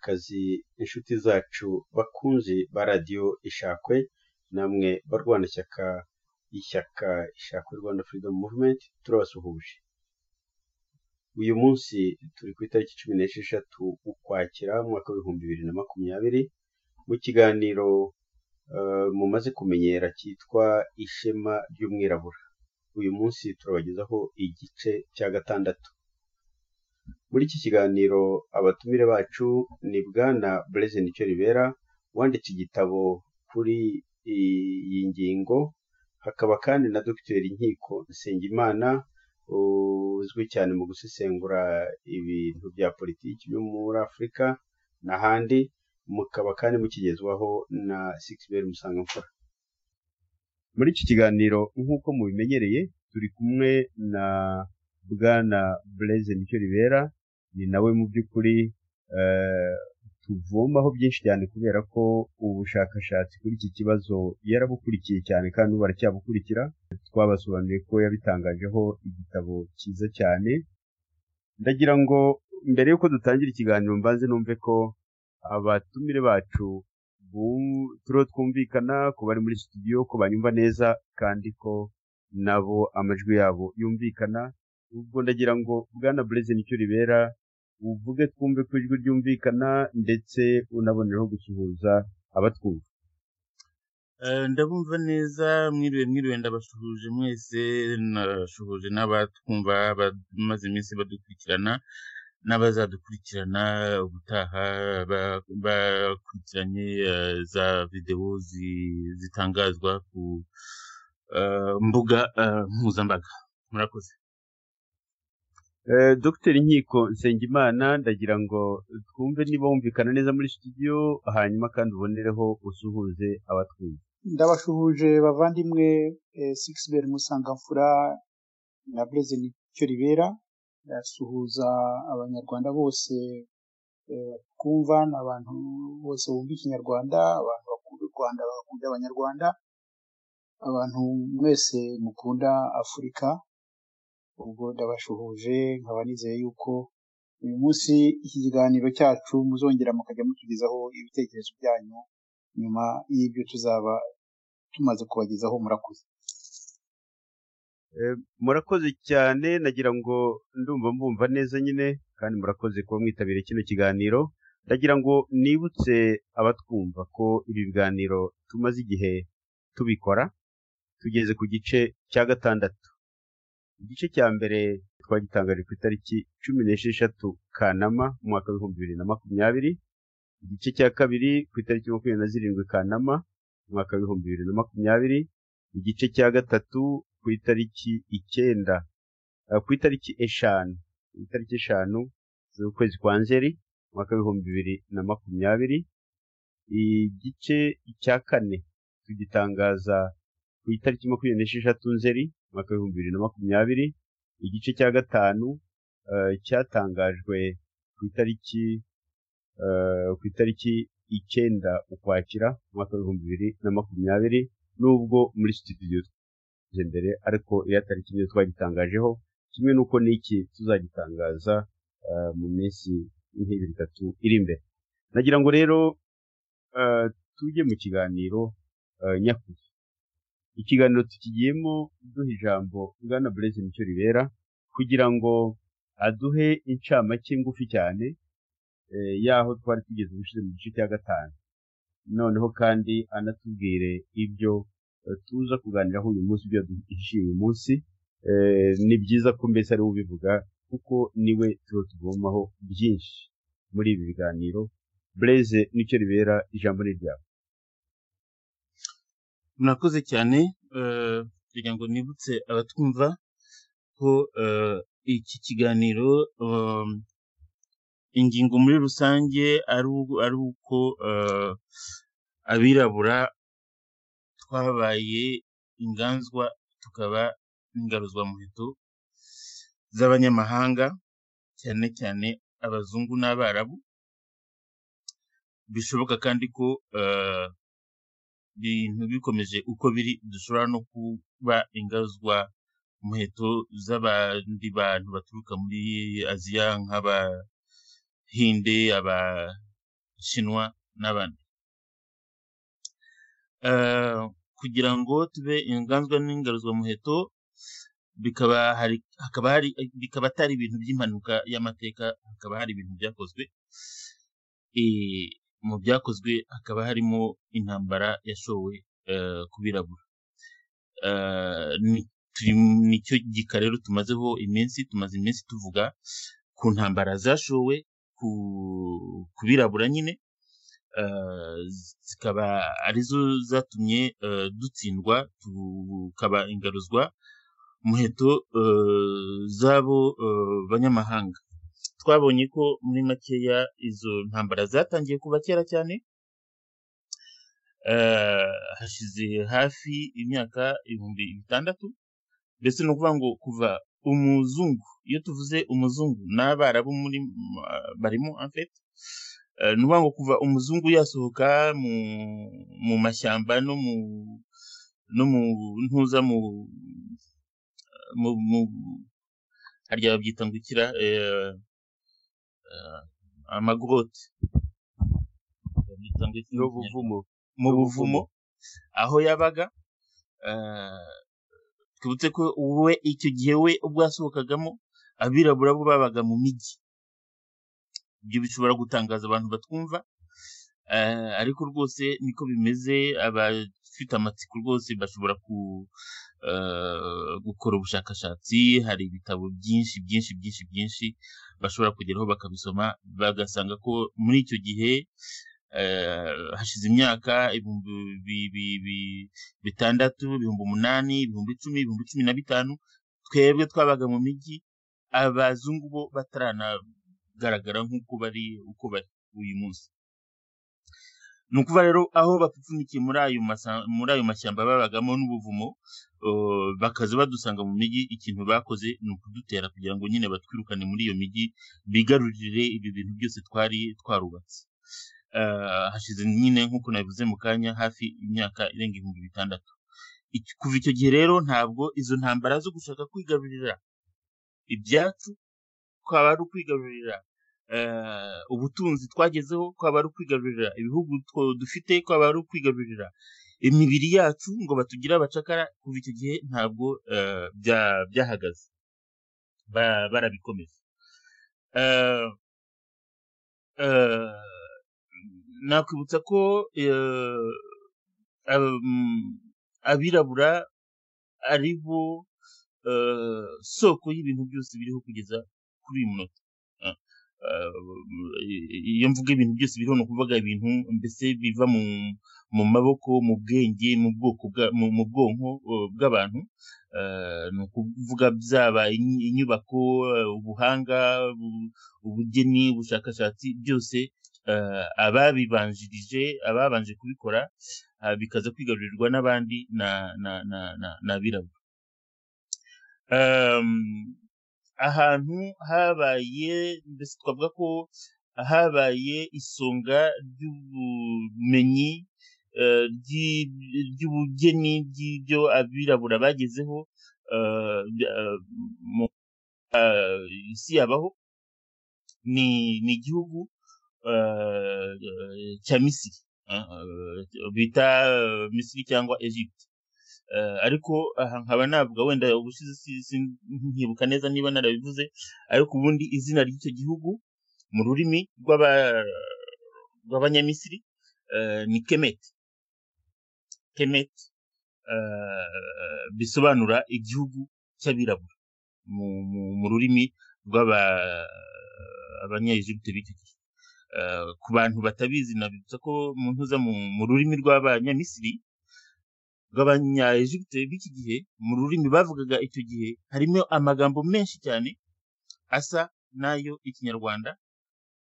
kazi inshuti zacu bakunzi ba radiyo ishakwe, namwe barwanashyaka b'ishyaka ishakwe Rwanda Freedom Movement turabasuhuje. Uyu munsi turi ku itariki cumi n'esheshatu Ukwakira umwaka w'ibihumbi bibiri na makumyabiri, mu kiganiro eh, mumaze kumenyera cyitwa Ishema ry'Umwirabura. Uyu munsi turabagezaho igice cya gatandatu. Muri iki kiganiro abatumire bacu ni Bwana Blaise Nicyoribera wanditse igitabo kuri iyi ngingo, hakaba kandi na Dogiteri Nkiko Nsengimana uzwi cyane mu gusesengura ibintu bya politiki byo muri Afurika n'ahandi, mukaba kandi mukigezwaho na Sixbert Musangamfura. Muri iki kiganiro nk'uko mubimenyereye turi kumwe na Bwana Blaise Nicyoribera, ni nawe mu by'ukuri eh, tuvomaho byinshi cyane kubera ko ubushakashatsi kuri iki kibazo yarabukurikiye cyane kandi ubu aracyabukurikira, twabasobanuriye ko yabitangajeho igitabo cyiza cyane, ndagira ngo mbere y'uko dutangira ikiganiro mbanze numve ko abatumire bacu bum- turiho twumvikana ku bari muri studio ko banyumva neza kandi ko nabo amajwi yabo yumvikana ubwo ndagira ngo bwana Blaise Nicyoribera uvuge twumve ko ijwi ryumvikana ndetse unaboneraho gusuhuza abatwumva Eh, ndabumva neza mwiriwe mwiriwe ndabasuhuje mwese nabasuhuje n'abatwumva bamaze iminsi badukurikirana n'abazadukurikirana ubutaha ba- bakurikiranye eh, za videwo zi- zitangazwa ku eh, mbuga eh, mpuzambaga murakoze Eh, Dr Nkiko Nsengimana ndagira ngo twumve niba wumvikana neza muri studio hanyuma kandi ubonereho usuhuze abatwumva ndabashuhuje bavandimwe eh, Sixbert Musangamfura na Blaise Nicyoribera ndasuhuza abanyarwanda bose eh, kumva n'abantu bose bumva ikinyarwanda abantu bakunda u Rwanda bakunda abanyarwanda abantu mwese mukunda Afurika ubwo ndabashuhuje nkaba nizeye yuko uyu munsi iki kiganiro cyacu muzongera mukajya mutugezaho ibitekerezo byanyu nyuma y'ibyo tuzaba tumaze kubagezaho murakoze Eh, murakoze cyane nagira ngo ndumva mbumva neza nyine kandi murakoze kuba mwitabiriye kino kiganiro ndagira ngo nibutse abatwumva ko ibi biganiro tumaze igihe tubikora tugeze ku gice cya gatandatu igice cya mbere twagitangaje ku itariki cumi n'esheshatu kanama mu mwaka w'ibihumbi bibiri na makumyabiri igice cya kabiri ku itariki makumyabiri na zirindwi kanama mu mwaka w'ibihumbi bibiri na makumyabiri igice cya gatatu ku itariki icyenda eh, ku itariki eshanu ku itariki eshanu z'ukwezi kwa nzeri umwaka w'ibihumbi bibiri na makumyabiri igice cya kane tugitangaza ku itariki makumyabiri n'esheshatu nzeri umwaka w'ibihumbi bibiri na makumyabiri igice cya gatanu eh, cyatangajwe ku itariki eh, ku itariki icyenda ukwakira umwaka w'ibihumbi bibiri na makumyabiri nubwo muri studio tuje mbere ariko iyo atari kimwe twagitangajeho kimwe n'uko n'iki tuzagitangaza eh, mu minsi nk'ibiri itatu iri imbere nagira ngo rero eh, tujye mu kiganiro eh, nyakuri ikiganiro tukigiyemo duha ijambo bwana Blaise Nicyoribera kugira ngo aduhe incamake ngufi cyane eh, y'aho twari tugeze ubushize mu gice cya gatanu noneho kandi anatubwire ibyo eh, tuza kuganiraho uyu munsi ibyo duhishiye uyu munsi Eh, ni byiza ko mbese ari we ubivuga kuko niwe tuba tuvomaho byinshi muri ibi biganiro Blaise nicyo ribera ijambo ni ryawe murakoze cyane eh, kugira ngo nibutse abatwumva ko eh, iki kiganiro um, ingingo muri rusange ari u- ari uko eh, abirabura twabaye inganzwa tukaba ingaruzwamuheto z'abanyamahanga cyane cyane abazungu n'abarabu bishoboka kandi ko eh, ibintu bikomeje uko biri dushobora no kuba ingazwa muheto z'abandi bantu baturuka muri aziya nk'abahinde shinwa n'abandi Eh, kugira ngo tube inganzwa n'ingaruzwamuheto bikaba hari hakaba hari bikaba atari ibintu by'impanuka y'amateka hakaba hari ibintu byakozwe Eh, mu byakozwe hakaba harimo intambara yashowe eh, ku birabura Eh, ni- turi- nicyo gika rero tumazeho iminsi tumaze iminsi tuvuga ku ntambara zashowe ku ku birabura nyine eh, zikaba arizo zatumye eh, dutsindwa tukaba ingaruzwa muheto eh, z'abo eh, banyamahanga twabonye ko muri makeya izo ntambara zatangiye kuva kera cyane eh, hashize hafi imyaka ibihumbi bitandatu mbese ni ukuvuga ngo kuva umuzungu iyo tuvuze umuzungu n'abarabu muri ma- barimo afet ni ukuvuga ngo kuva umuzungu yasohoka mu, mu mashyamba no mu no mu ntuza mu mu, mu harya babyita ngo ikira eh, eh, amagorote babyita ngo iki mu Kinyarwanda? n'ubuvumo mu n'ubuvumo. buvumo aho yabaga eh, twibutse ko we icyo gihe we ubwo yasohokagamo abirabura bo babaga mu mijyi ibyo bishobora gutangaza abantu batwumva eh, ariko rwose niko bimeze abafite amatsiko rwose bashobora ku, eh, gukora ubushakashatsi hari ibitabo byinshi byinshi byinshi byinshi bashobora kugeraho bakabisoma bagasanga ko muri icyo gihe eh, hashize imyaka ibihumbi bi- bi- bi- bitandatu ibihumbi umunani ibihumbi icumi ibihumbi cumi na bitanu twebwe twabaga mu mijyi abazungu bo bataranagaragara nk'uko bari uko bari uyu munsi ni ukuvuga rero aho bapfunikiye muri ayo masa- muri ayo mashyamba babagamo n'ubuvumo eh, bakaza badusanga mu mijyi ikintu bakoze ni ukudutera kugira ngo nyine batwirukane muri iyo mijyi bigarurire ibyo bintu byose twari twarubatse Eh, hashize nyine nk'uko nabivuze mu kanya hafi imyaka irenga ibihumbi bitandatu Iki- kuva icyo gihe rero ntabwo izo ntambara zo gushaka kwigarurira ibyacu kwaba ari ukwigarurira eh, ubutunzi twagezeho kwaba ari ukwigarurira ibihugu two- dufite kwaba ari ukwigarurira imibiri yacu ngo batugire abacakara kuva icyo gihe ntabwo eh, bya- byahagaze Ba- barabikomeje Eh, eh, nakwibutsa ko eh, ab- abirabura ari bo eh, soko y'ibintu byose biriho kugeza kuri uyu munota Eh, eh, iyo mvuga ibintu byose biriho ni ukuvuga ibintu mbese biva mu mu maboko mu bwenge mu bwoko bwa- mu mu bwonko eh, bw'abantu Eh, ni ukuvuga byaba inyi- inyubako eh, ubuhanga bu- ubugeni ubushakashatsi byose eh, ababibanjirije ababanje kubikora ah, bikaza kwigarurirwa n'abandi na na na na n'abirabura Em, ahantu habaye mbese twavuga ko habaye isonga ry'ubumenyi eh, ry'i- ry'ubugeni ry'ibyo abirabura bagezeho eh, bya- eh, mu eh, isi yabaho ni ni igihugu eh, cya misiri eh, eh, bita eh, misiri cyangwa egypte Eh, ariko aha nkaba navuga wenda ubushize si- si- nkibuka neza niba narabivuze ariko ubundi izina ry'icyo gihugu mu rurimi rw'aba- rw'abanyamisiri eh, ni kemet kemet eh, bisobanura igihugu cy'abirabura mu, mu, mu rurimi rw'abanyaegipte b'icyo gihe Eh, ku bantu batabizi nabibutsa ko mu ntuza mu, mu rurimi rw'abanyamisiri rw'abanya-Egypte b'iki gihe mu rurimi bavugaga icyo gihe harimo amagambo menshi cyane asa n'ayo ikinyarwanda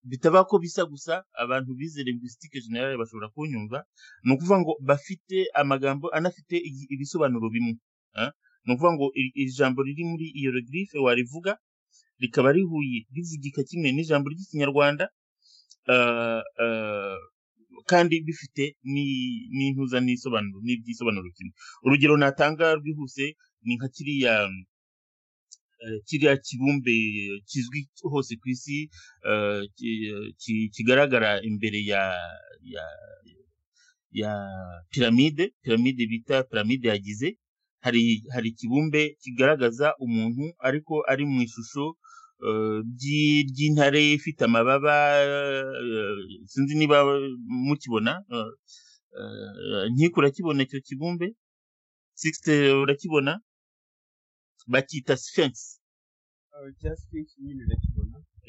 bitaba ko bisa gusa abantu bize linguistique generale bashobora kunyumva ni ukuvuga ngo bafite amagambo anafite igi- ibisobanuro bimwe ah. ni ukuvuga ngo iri iri jambo riri muri hieroglyphe warivuga rikaba rihuye rivugika kimwe n'ijambo ry'ikinyarwanda ah, ah, kandi bifite ni- n'intuza n'isobanuro n'iby'isobanuro kimwe urugero natanga rwihuse ni nka kiriya kiriya kibumbe kizwi hose ku isi eh, ki- ki- kigaragara imbere ya ya ya piramide piramide bita piramide yagize hari hari ikibumbe kigaragaza umuntu ariko ari mu ishusho eh, ry'i- ry'intare ifite amababa eh, sinzi niba mukibona eh, eh, nkiko urakibona icyo kibumbe sixte urakibona bakita sphinx eh,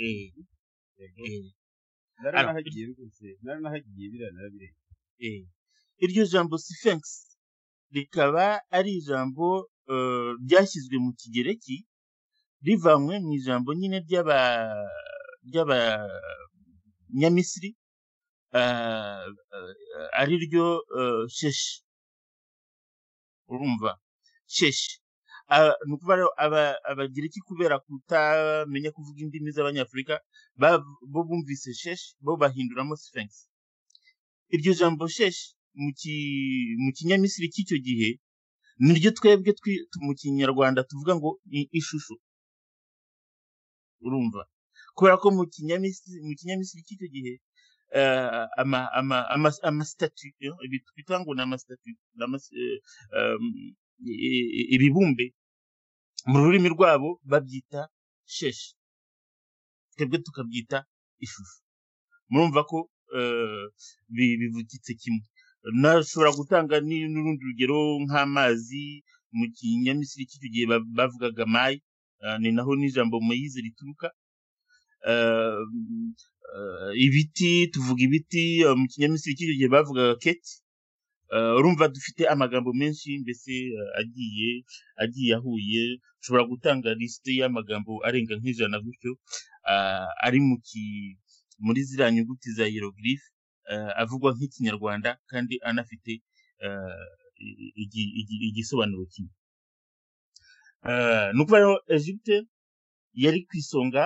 eh, naranahagiye rwose naranahagiye biriya narabirenga eh. iryo jambo sphinx rikaba ari ijambo eh, ryashyizwe mu kigereki rivanywe mu ijambo nyine ry'aba ry'abanyamisiri eh, eh, ari ryo eh, sheshi urumva sheshi Ah, ni ukuvuga rero aba- abagiriki kubera kutamenya kuvuga indimi z'abanyafurika ba- bo bumvise sheshi bo bahinduramo sphinx iryo jambo sheshi mu ki- mu kinyamisiri cy'icyo gihe niryo twebwe twi- tu- mu kinyarwanda tuvuga ngo ni ishusho urumva kubera ko mu kinyamisiri mu kinyamisiri cy'icyo gihe eh, ama- ama- ama- amasitatu eh, ibi twita ngo ni amasitatu ni amas- eh, um, i- i- ibibumbe mu rurimi rwabo babyita sheshi twebwe tukabyita ishusho murumva ko eh, bi- bivugitse kimwe nashobora gutanga ni- n'urundi rugero nk'amazi mu kinyamisiri cy'icyo gihe ba- bavugaga mayi eh, ni naho n'ijambo mayize rituruka Eh, eh, ibiti tuvuga ibiti eh, mu kinyamisiri cy'icyo gihe bavugaga keti Eh, urumva dufite amagambo menshi mbese eh, agiye agiye ahuye ushobora gutanga lisite y'amagambo arenga nk'ijana gutyo ah, ari mu ki- muri ziriya nyuguti za hieroglyph eh, avugwa nk'ikinyarwanda kandi anafite eh, i- igi- igi- igisobanuro kimwe Eh, ni ukuvuga rero Egypte yari ku isonga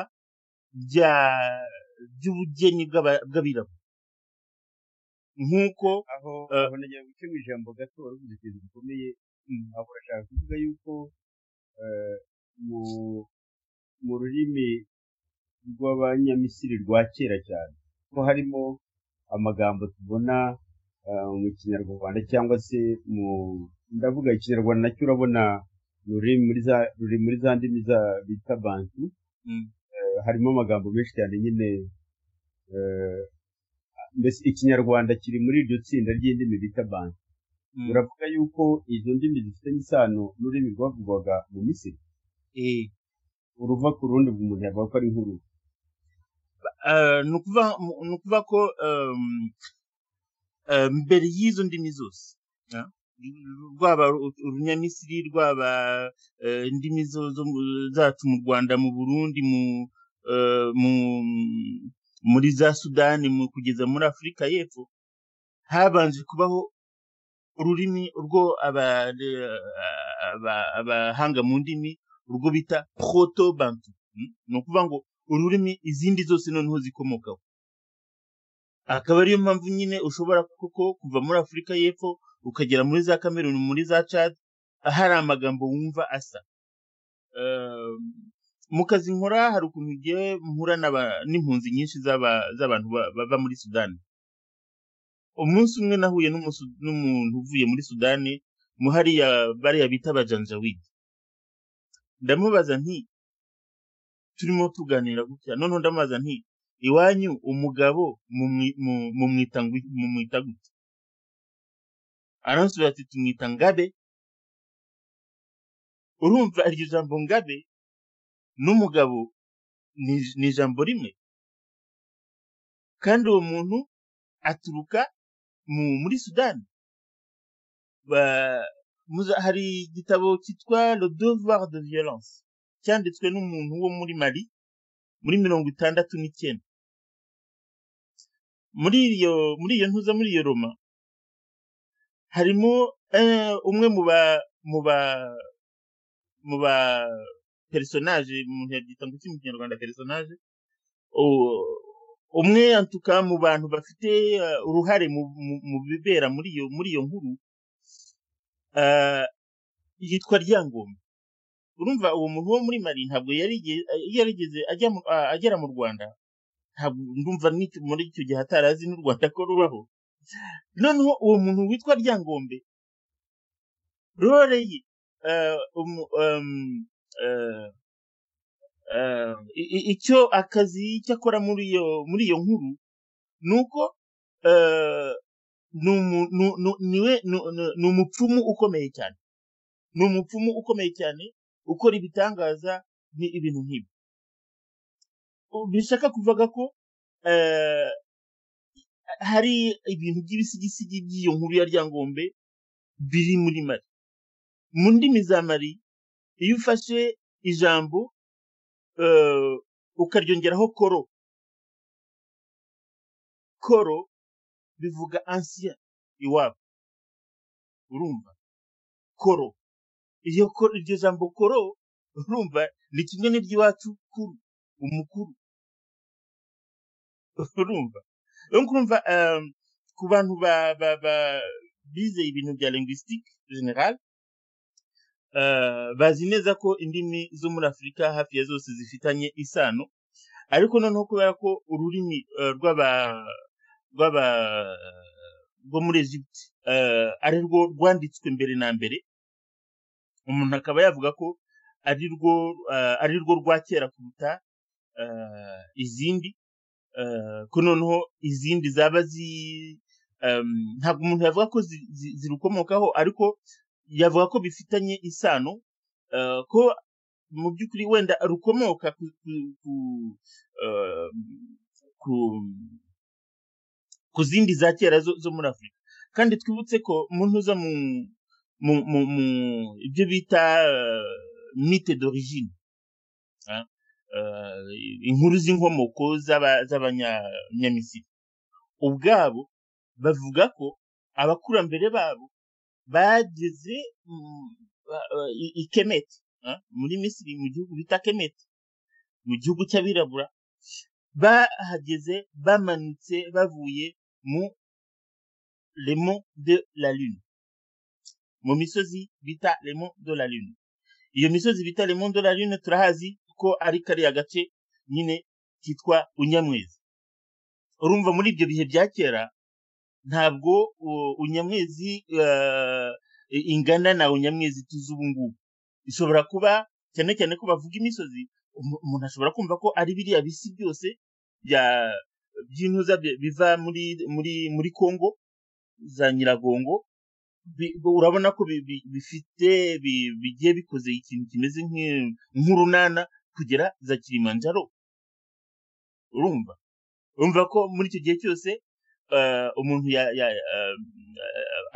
rya- ry'ubugeni bw'aba- bw'abirabura nk'uko aho Eh. aho nagira guca mu ijambo gato waravuze ikintu gikomeye aho urashaka kuvuga yuko eh, mu mu rurimi rw'abanyamisiri rwa kera cyane ko harimo amagambo tubona eh, mu kinyarwanda cyangwa se mu ndavuga ikinyarwanda nacyo urabona ni ururimi muri za ruri muri za ndimi za bita bantu mm, Eh, harimo amagambo menshi cyane nyine eh, mbese ikinyarwanda kiri muri iryo tsinda ry'indimi bita bantu mm, mm, biravuga yuko izo ndimi zifitanye isano n'ururimi rwavugwaga mu misiri eh, uruva ku rundi umuntu yavuga ko ari nk'uru Eh, ni ukuvuga ni ukuvuga ko em, eh, mbere y'izo ndimi zose ya, rwaba uru- urunyamisiri rwaba eh, indimi zo- zo mu- zacu mu rwanda mu burundi mu eh, mu- muri za sudani mu- kugeza muri afurika y'epfo habanje kubaho ururimi rwo aba- eh, aba- abahanga mu ndimi urwo bita proto bantu ni ukuvuga ngo ururimi izindi zose noneho zikomokaho akaba ariyo mpamvu nyine ushobora koko kuva muri afurika y'epfo ukagera muri za kameruni muri za cad hari amagambo wumva asa Ehm, mu kazi nkora hari ukuntu ngiye mpura n'aba- n'impunzi nyinshi z'aba- z'abantu ba- bava muri sudani umunsi umwe nahuye n'umusu- n'umuntu uvuye muri sudani mu hariya bariya bita abajanjawidi ndamubaza nti turimo tuganira gutya noneho ndamubaza nti iwanyu umugabo mumwi- mu- mumwita ngwi- mumwita gute aransubiza ati tumwita ngabe urumva iryo jambo ngabe n'umugabo ni ni ijambo rimwe kandi uwo muntu aturuka mu muri sudani Ba- muza- hari igitabo cyitwa le devoir de violence cyanditswe n'umuntu wo muri mali muri mirongo itandatu n'icyenda muri iyo muri iyo ntuza muri iyo roma harimo eh, umwe mu ba mu ba mu ba personage umuntu yabyita ngo iki mu kinyarwanda personage u- umwe antuka mu bantu bafite eh, uruhare mu, mu, mu bibera muri iyo muri iyo nkuru eh, yitwa ryangombe urumva uwo muntu wo muri mari ntabwo yarigeze agera mu rwanda ntabwo ndumva muri icyo gihe atarazi n'u rwanda ko rubaho noneho uwo muntu witwa ryangombe rore ye icyo akazi icyo akora muri iyo muri iyo nkuru ni uko ni umupfumu ukomeye cyane ni umupfumu ukomeye cyane ukora ibitangaza ni ibintu nk'ibi bishaka kuvuga ko hari ibintu by'ibisigisigi by'iyo nkuru ya ryangombe biri muri mari mu ndimi za mari iyo ufashe ijambo ukaryongeraho koro koro bivuga ansiya iwabo urumva koro iryo jambo koro urumva ni kimwe n'iry'iwacu kuru umukuru urumva urumva ku bantu bize ibintu bya linguistique general bazi neza ko indimi zo muri afurika hafi ya zose zifitanye isano ariko noneho kubera ko ururimi rw'aba rwo muri egypte ari rwo rwanditswe mbere na mbere umuntu akaba yavuga ko ari rwo rwa kera kuruta izindi ko noneho izindi zaba zi ntabwo umuntu yavuga ko zirukomokaho ariko yavuga ko bifitanye isano ko mu by'ukuri wenda rukomoka ku zindi za kera zo muri afurika kandi twibutse ko umuntu uza mu ibyo bita mite d'origine inkuru z'inkomoko z'abanyamisiri ubwabo bavuga ko abakurambere babo bageze i kemeti muri misiri mu gihugu bita kemeti mu gihugu cy'abirabura bahageze bamanutse bavuye mu remo de la lune mu misozi bita remo de la lune iyo misozi bita remo de la lune turahazi ko ari kariya gace nyine kitwa unyamwezi urumva muri ibyo bihe bya kera ntabwo unyamwezi ingana na unyamwezi tuzi ubu ngubu ishobora kuba cyane cyane ko bavuga imisozi umuntu ashobora kumva ko ari biriya bisi byose by'intuza biva muri muri muri kongo za nyiragongo urabona ko bifite bigiye bikoze ikintu kimeze nk'urunana kugera za kirimanjaro urumva urumva ko muri icyo gihe cyose umuntu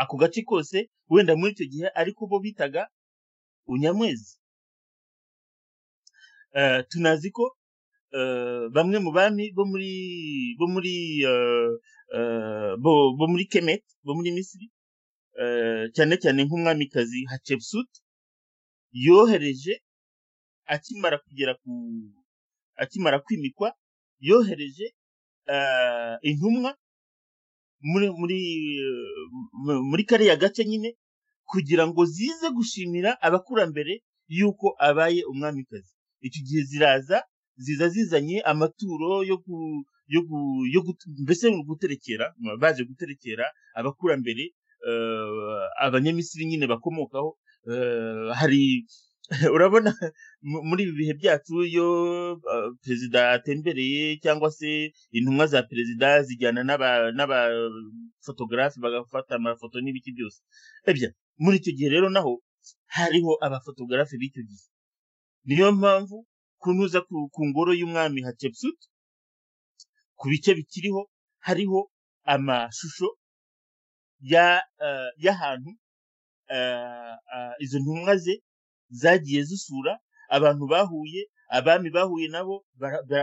ako gace kose wenda muri icyo gihe ariko bo bitaga unyamwezi tunazi ko bamwe mu bami bo muri bo muri bo muri kemet bo muri misiri cyane cyane nk'umwamikazi hatshepsut yohereje akimara kugera ku akimara kwimikwa yohereje intumwa muri muri muri kariya gace nyine kugira ngo zize gushimira abakurambere y'uko abaye umwamikazi icyo gihe ziraza ziza zizanye amaturo yo mbese guterekera baje guterekera abakurambere abanyamisiri nyine bakomokaho hari urabona muri ibi bihe byacu iyo perezida atembereye cyangwa se intumwa za perezida zijyana n'abafotogarafi bagafata amafoto n'ibiki byose muri icyo gihe rero naho hariho abafotogarafi b'icyo gihe niyo mpamvu kunuza ku ngoro y'umwami hatshepsut ku bice bikiriho hariho amashusho y'ahantu izo ntumwa ze zagiye zisura abantu bahuye abami bahuye nabo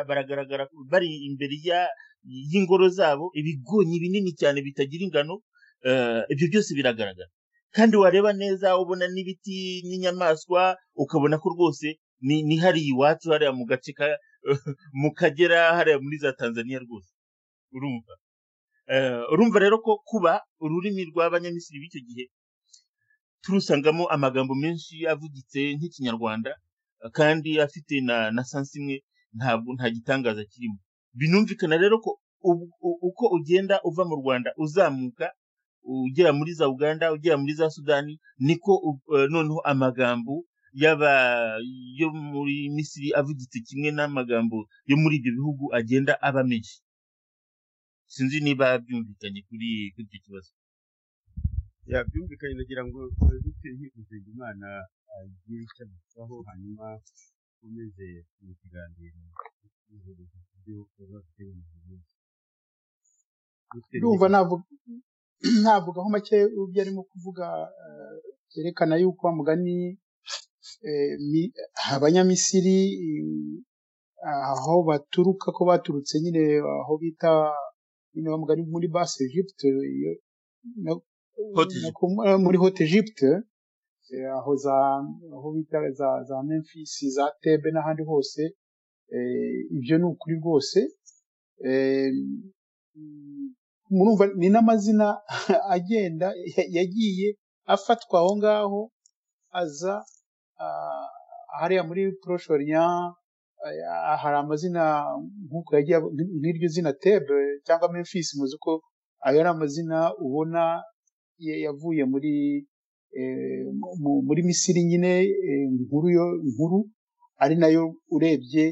baragaragara bari imbere y'ingoro zabo ibigonyi binini cyane bitagira ingano ibyo byose biragaragara kandi wareba neza ubona n'ibiti n'inyamaswa ukabona ko rwose ni hariya iwacu hariya mu gace mu kagera hariya muri za tanzania rwose urumva urumva rero ko kuba ururimi rw'abanyamisiri b'icyo gihe turusangamo amagambo menshi avugitse nk'ikinyarwanda kandi afite na na sansi imwe ntabwo nta gitangaza kirimo binumvikana rero ko ub- u- uko ugenda uva mu rwanda uzamuka ugera muri za uganda ugera muri za sudani niko u- eh, noneho amagambo yaba yo muri misiri avugitse kimwe n'amagambo yo muri ibyo bihugu agenda aba menshi sinzi niba byumvikanye kuri kuri icyo kibazo ya byumvikanye nagira ngo dutire hifuzenge imana agire icyo abitaho hanyuma ukomeze mu kiganiro muhereza ku byo baba bafite mu minsi Dr. ndumva navuga navugaho make ubyo arimo kuvuga eh, byerekana yuko wa mugani eh, mi- abanyamisiri mm, aho baturuka ko baturutse nyine aho bita nyine wa mugani muri base egypte iyo- no- Haute no Egypte. ku- eh, muri hote egypte eh, aho za aho bita za za memphis za tebe n'ahandi hose eh, ibyo ni ukuri rwose eh, mm, murumva ni n'amazina agenda ya- yagiye afatwa aho ngaho aza ah, hariya muri proshorinya hari amazina nk'uko yagiye aba- nk- nk'iryo zina tebe cyangwa memphis muzi ko ayo ari amazina ubona ya- yavuye muri eh, mu- muri misiri nyine eh, inkuru yo nkuru ari nayo urebye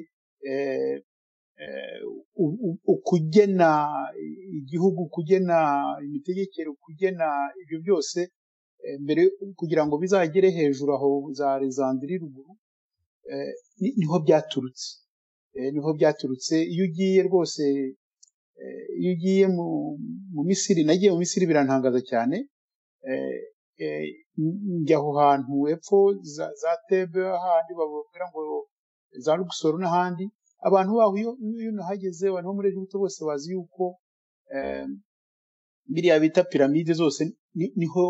eh, eh, u- u- ukugena igihugu kugena imitegekere kugena ibyo byose eh, mbere kugira ngo bizagere hejuru aho za Alexandrie ruguru eh, ni- niho byaturutse Eh, niho byaturutse iyo ugiye rwose eh, iyo ugiye mu mu Misiri nagiye mu Misiri birantangaza cyane eh, eh, njya aho hantu hepfo za, za Tebe ahandi bababwira ngo za Luxor n'ahandi abantu baho iyo iyo unahageze abantu bo muri Egiputa bose bazi yuko eh, biriya bita piramide zose ni- niho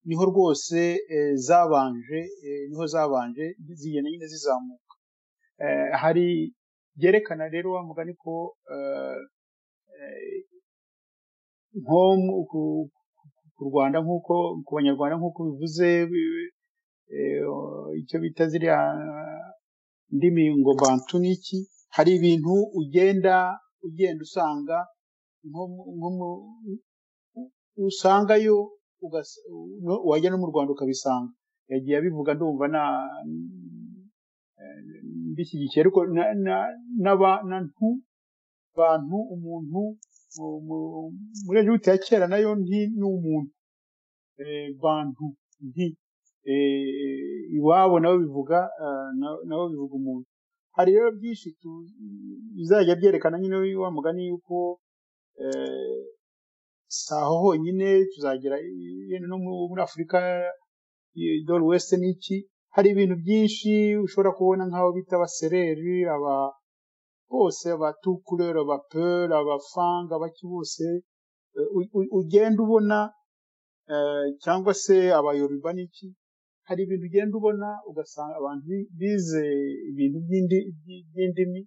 niho rwose eh, zabanje eh, niho zabanje zigenda nyine zizamuka eh, hari byerekana rero wa mugani ko eh, eh, nko mu- ku, ku Rwanda nk'uko ku banyarwanda nk'uko bivuze bi- eh, icyo bita ziriya ndimi ngo bantu n'iki hari ibintu ugenda ugenda usanga nko mu- nko mu- usangayo ugas- no- wajya no mu Rwanda ukabisanga yagiye abivuga ndumva na eh, mbishyigikiye ariko na- na- n'aba- n'antu bantu umuntu mu- mu- muri Egiputa ya kera nayo nti ni umuntu eh, bantu nti eh, iwabo nabo bivuga eh, na- nabo bivuga umuntu hari rero byinshi tu- bizajya byerekana nyine wa mugani yuko eh, si aho honyine tuzagera yenda no mu- muri afurika dore wese ni iki hari ibintu byinshi ushobora kubona nk'abo bita abasereri aba bose abatukureri abaperi abafanga abaki bose eh, u- u- ugenda ubona eh, cyangwa se abayoruba n'iki hari ibintu ugenda ubona ugasanga abantu bi- bize ibintu by'indi- by- by'indimi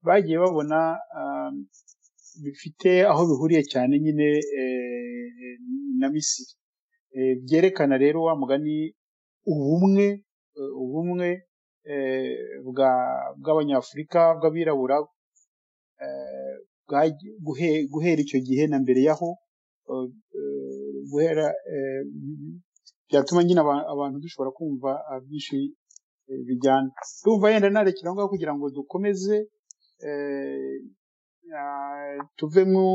bagiye babona um, bifite aho bihuriye cyane nyine eh, na misiri Eh, byerekana rero wa mugani ubumwe eh, ubumwe eh, bwa bw'abanyafurika bw'abirabura eh, bwagiye- guhe- guhera icyo gihe na mbere yaho eh, eh, guhera eh, byatuma nyine aba- abantu dushobora kumva ah, byinshi eh, bijyana ndumva yenda narekera aho ngaho kugira ngo dukomeze eh, ah, tuve mu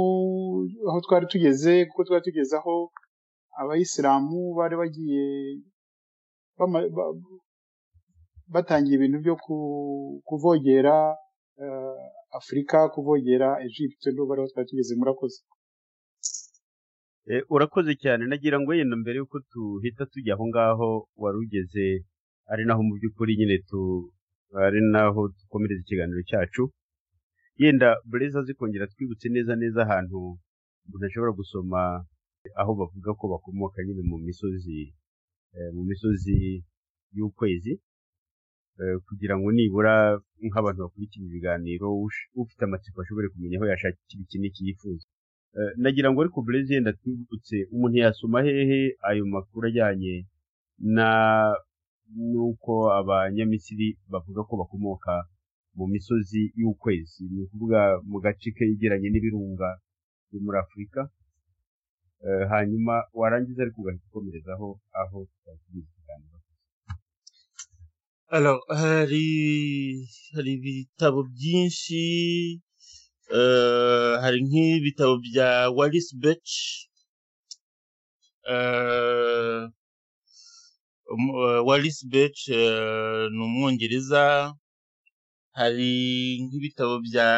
aho twari tugeze kuko twari tugeze aho abayisilamu bari bagiye bama- ba- batangiye ibintu byo ku- kuvogera eh, afurika kuvogera egypte ndo bari aho twari tugeze murakoze Eh, urakoze cyane nagira ngo yenda mbere y'uko tuhita tujya aho ngaho wari ugeze ari naho mu by'ukuri nyine tu ari naho dukomereza ikiganiro cyacu yenda bureza zikongera twibutse neza neza ahantu umuntu ashobora gusoma aho bavuga ko bakomoka nyine mu misozi eh, mu misozi y'ukwezi eh, kugira ngo nibura nk'abantu bakurikira ibiganiro ush- ufite amatsiko ashobore kumenya aho yashakira iki n'iki yifuza Eh, nagira ngo ariko burezi yenda twibutse umuntu yasoma hehe ayo makuru ajyanye na n'uko abanyamisiri bavuga ko bakomoka mu misozi y'ukwezi ni ukuvuga mu gace kegeranye n'ibirunga byo muri afurika hanyuma warangiza ariko ugahita ukomerezaho aho twagize ikiganiro Alors, hari hari ibitabo byinshi eh, hari nk'ibitabo bya Wallace Birch eh, um- eh, Wallace Birch eh, ni umwongereza hari nk'ibitabo bya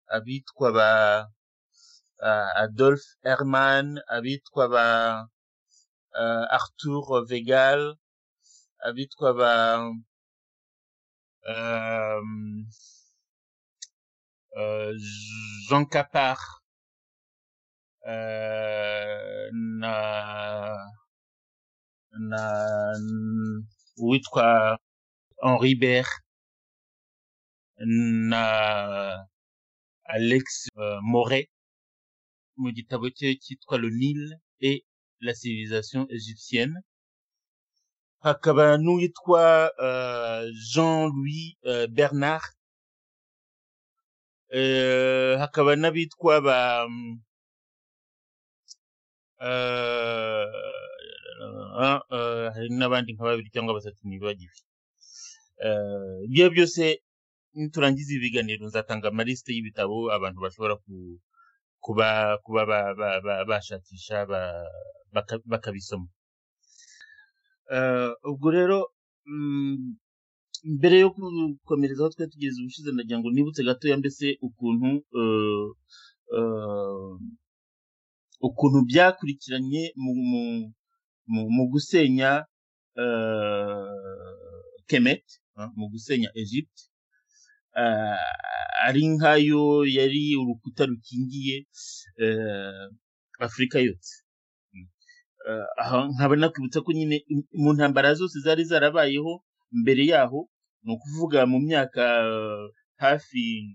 abitwa ba ah, Adolf Herman abitwa ba ah, Arthur Vegal abitwa ba um, uh, Jean Capar uh, na na n- uwitwa Henri Bert na Alex uh, Moret mu gitabo cye cyitwa Le Nil et la civilisation égyptienne hakaba n'uwitwa uh, Jean-Louis uh, Bernard uh, hakaba n'abitwa ba um, uh, uh, hari n'abandi nka babiri cyangwa batatu nibagiwe uh, ibyo byose niturangiza ibi biganiro nzatanga amalisite y'ibitabo abantu bashobora ku, kuba kuba ba- ba- ba- bashakisha ba- baka- bakabisoma Eh, ubwo rero mm, mbere yo gukomereza aho twari tugeze ubushize nagira ngo nibutse gatoya mbese ukuntu eh, eh, ukuntu byakurikiranye mu mu mu, mu gusenya eh, Kemet eh, mu gusenya Egypt eh, ari nkayo yari urukuta rukingiye eh, Afurika yose Eh, aha nkaba nakwibutsa ko nyine im- mu ntambara zose zari zarabayeho mbere yaho ni ukuvuga mu myaka eh, hafi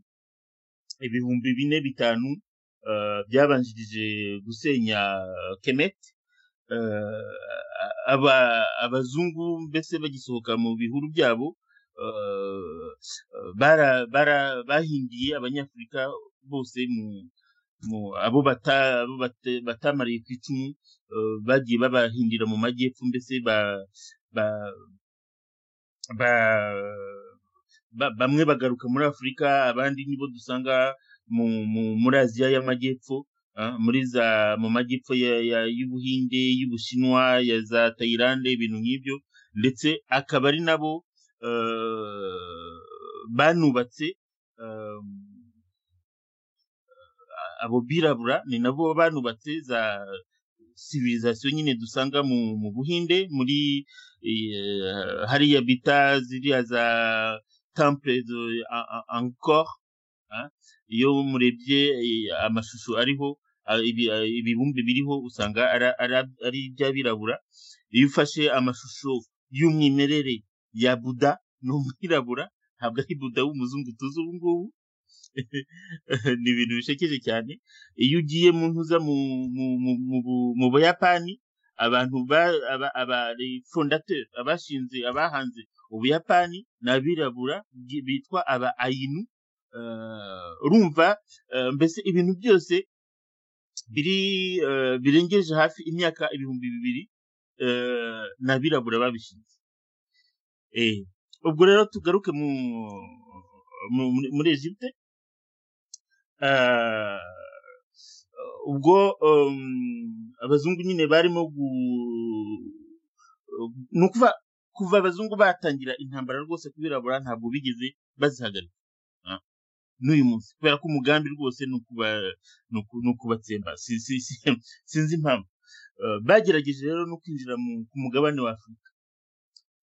ibihumbi bine bitanu eh, byabanjirije gusenya Kemet eh, aba abazungu mbese bagisohoka mu bihuru byabo eh, bara, bara, bahinduye abanyafurika bose mu, mu abo bata, abo bata, batamariye ku icumu eh, bagiye babahindira mu majyepfo mbese ba, ba, ba, ba, bamwe bagaruka muri Afurika abandi nibo dusanga mu, mu, muri Aziya y'amajyepfo ah, muri za mu majyepfo ya, ya, y'Ubuhinde y'Ubushinwa ya za Tayilande ibintu nk'ibyo ndetse akaba ari nabo eh, banubatse eh, abo birabura ni nabo banubatse za civilisation nyine dusanga mu, mu Buhinde muri eh, hariya bita ziriya za temple zo- a- a- angkor ah, iyo murebye eh, amashusho ariho ah, ibi- ah, ibibumbe biriho usanga ara- ara- ari iby'abirabura iyo ufashe amashusho y'umwimerere ya buda ni umwirabura ntabwo ari buda w'umuzungu tuzi ubu ngubu ni ibintu bishekeje cyane iyo ugiye mu ntuza mu mu mu mu bu- mu buyapani abantu ba aba aba fondateur abashinze abahanze ubuyapani ni abirabura bi- bitwa aba ayinu Eh, urumva eh, mbese ibintu byose biri eh, birengeje hafi imyaka ibihumbi bibiri eh, ni abirabura babishinze Eh, ubwo rero tugaruke mu mu- muri muri Egypte Ah, ubwo um, abazungu nyine barimo gu ni ukuva kuva abazungu batangira intambara rwose kubirabura ntabwo bigeze bazihagarika ah, n'uyu munsi kubera ko umugambi rwose ni ukuba ni uku- ni ukubatsemba Si- si- si- sinzi impamvu Ah, bagerageje rero no kwinjira mu ku mugabane wa afurika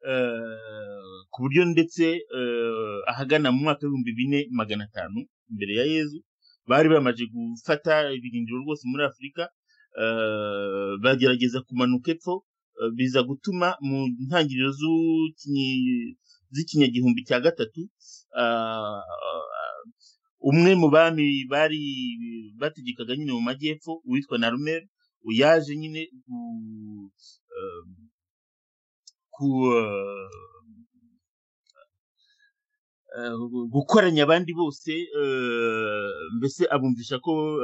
Ah, ku buryo ndetse ah, ahagana mu mwaka w'ibihumbi bine magana atanu mbere ya yezu bari bamaze gufata ibirindiro rwose muri afurika eh, bagerageza kumanuka epfo eh, biza gutuma mu ntangiriro z'ukinyi- z'ikinyagihumbi cya gatatu ah, umwe mu bami bari bategekaga nyine mu majyepfo witwa narumer yaje nyine ku- eh, gukoranya abandi bose mbese abumvisha ko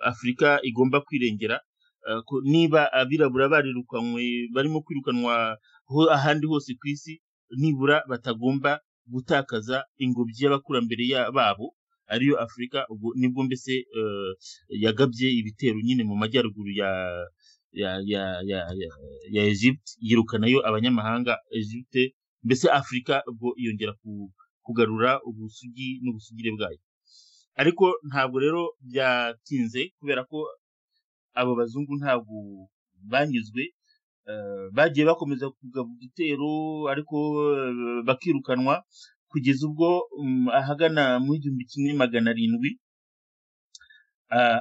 afurika igomba kwirengera niba abirabura barirukanywe barimo kwirukanwa ahandi hose ku isi nibura batagomba gutakaza ingobyi y'abakurambere babo ariyo afurika nibwo mbese yagabye ibitero nyine mu majyaruguru ya ya Egypte yirukanayo abanyamahanga Egypte mbese afurika ubwo yongera kugarura ubusugi n'ubusugire bwayo ariko ntabwo rero byatinze kubera ko abo bazungu ntabwo banyuzwe bagiye bakomeza kugaba igitero ariko bakirukanwa kugeza ubwo ahagana mu igihumbi kimwe magana arindwi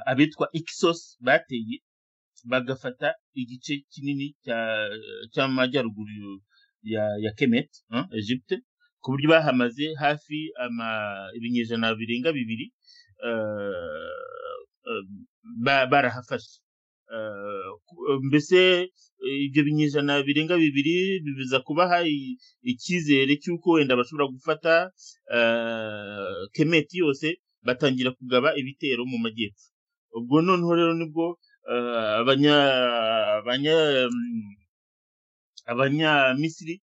abitwa ikisos bateye bagafata igice kinini cy'amajyaruguru ya kemet Egypte ku buryo bahamaze hafi ibinyejana birenga bibiri barahafashe mbese ibyo binyejana birenga bibiri bibuza kubaha icyizere cy'uko wenda bashobora gufata kemeti yose batangira kugaba ibitero mu majyepfo ubwo noneho rero nibwo abanyamisiri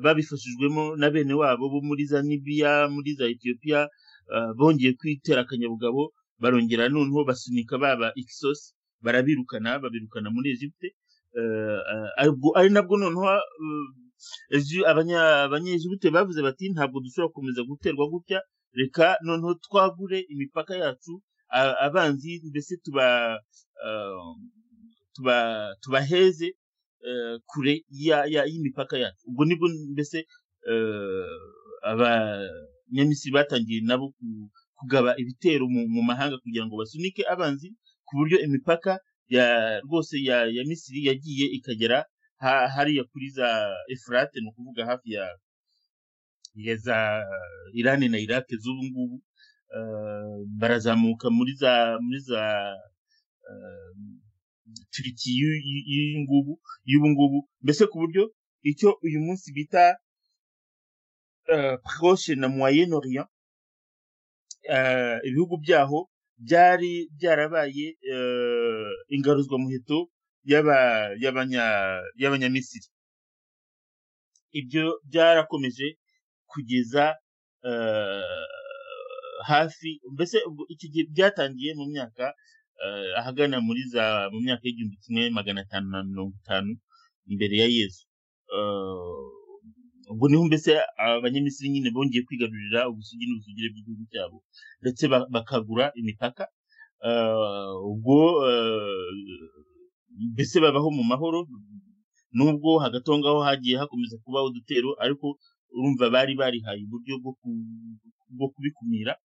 babifashijwemo na bene wabo bo muri za nibiya muri za etiyopiya bongeye kwitera akanyabugabo barongera noneho basunika baba ikisosi barabirukana babirukana muri Egypte ari nabwo noneho abanyejibute bavuze bati ntabwo dushobora gukomeza guterwa gutya reka noneho twagure imipaka yacu abanzi mbese tubaheze kure y'imipaka yacu ubwo nibwo mbese abanyamisiri batangiye nabo kugaba ibitero mu mahanga kugira ngo basunike abanzi ku buryo imipaka ya rwose ya ya misiri yagiye ikagera hariya kuri za efurate ni ukuvuga hafi ya ya za irani na irake z'ubu ngubu barazamuka muri za muri za turiki y'ubu ngubu mbese ku buryo icyo uyu munsi bita proche na moyen orient ibihugu byaho byari byarabaye ingaruzwamuheto y'abanyamisiri ibyo byarakomeje kugeza hafi mbese iki gihe byatangiye mu myaka ahagana muri za mu myaka y'igihumbi kimwe magana atanu na mirongo itanu imbere ya yezu ubwo niho mbese abanyamisiri nyine bongeye kwigarurira ubusugi n'ubusugire bw'igihugu cyabo ndetse bakagura imipaka ubwo mbese babaho mu mahoro nubwo hagati aho ngaho hagiye hakomeza kubaho udutero ariko urumva bari barihaye uburyo bwo kubikumira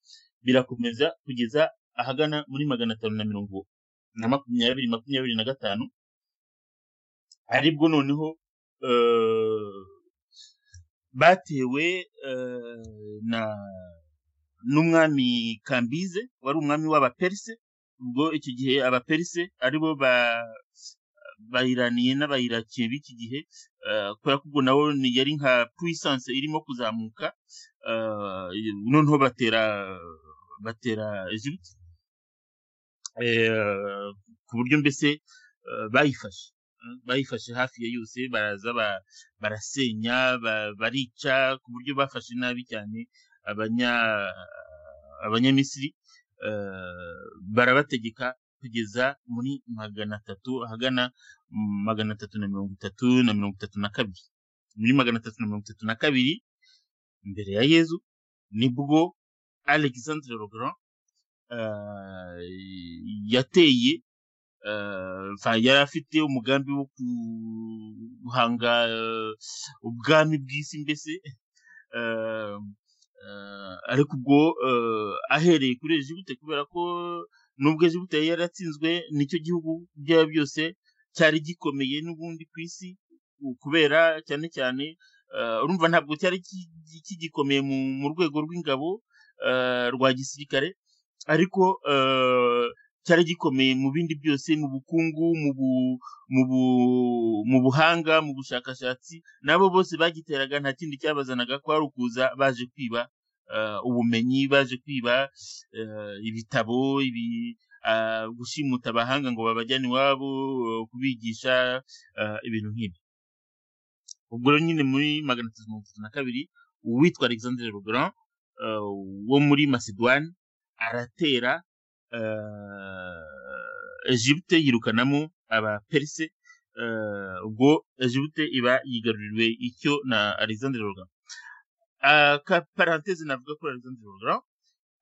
birakomeza kugeza ahagana muri magana atanu na mirongo na makumyabiri makumyabiri na gatanu aribwo noneho batewe na n'umwami kambize wari umwami w'abaperise ubwo icyo gihe abaperise aribo bayiraniye n'abayirakiye b'iki gihe kubera ko ubwo nabo yari nka puissance irimo kuzamuka noneho batera batera Egypte ku buryo mbese bayifashe bayifashe hafi ya yose baraza barasenya barica ku buryo bafashe nabi cyane abanyamisiri barabategeka kugeza muri magana atatu ahagana magana atatu na mirongo itatu na mirongo itatu na kabiri muri magana atatu na mirongo itatu na kabiri imbere ya yezu nibwo alexandre Legrand yateye yari afite umugambi wo guhanga ubwami bw'isi mbese ariko ubwo ahereye kuri Egibuta kubera ko nubwo Egibuta yari yaratsinzwe nicyo gihugu byaba byose cyari gikomeye n'ubundi ku isi kubera cyane cyane urumva ntabwo cyari kigikomeye mu rwego rw'ingabo rwa gisirikare ariko cyari gikomeye mu bindi byose mu bukungu mu bu, mu, bu, mu buhanga mu bushakashatsi nabo bose bagiteraga nta kindi cyabazanaga ko ari ukuza baje kwiba uh, ubumenyi baje kwiba uh, ibitabo ibi uh, gushimuta abahanga ngo babajyane iwabo uh, kubigisha uh, ibintu nk'ibi ubwo rero nyine muri magana atatu mirongo itatu na kabiri uwitwa alexandre lebrun uh, wo muri macedone aratera Egypte yirukanamo abaperise ubwo Egypte iba yigaruriwe icyo na Alexandre Logran aka parenthese navuga kuri Alexandre Logran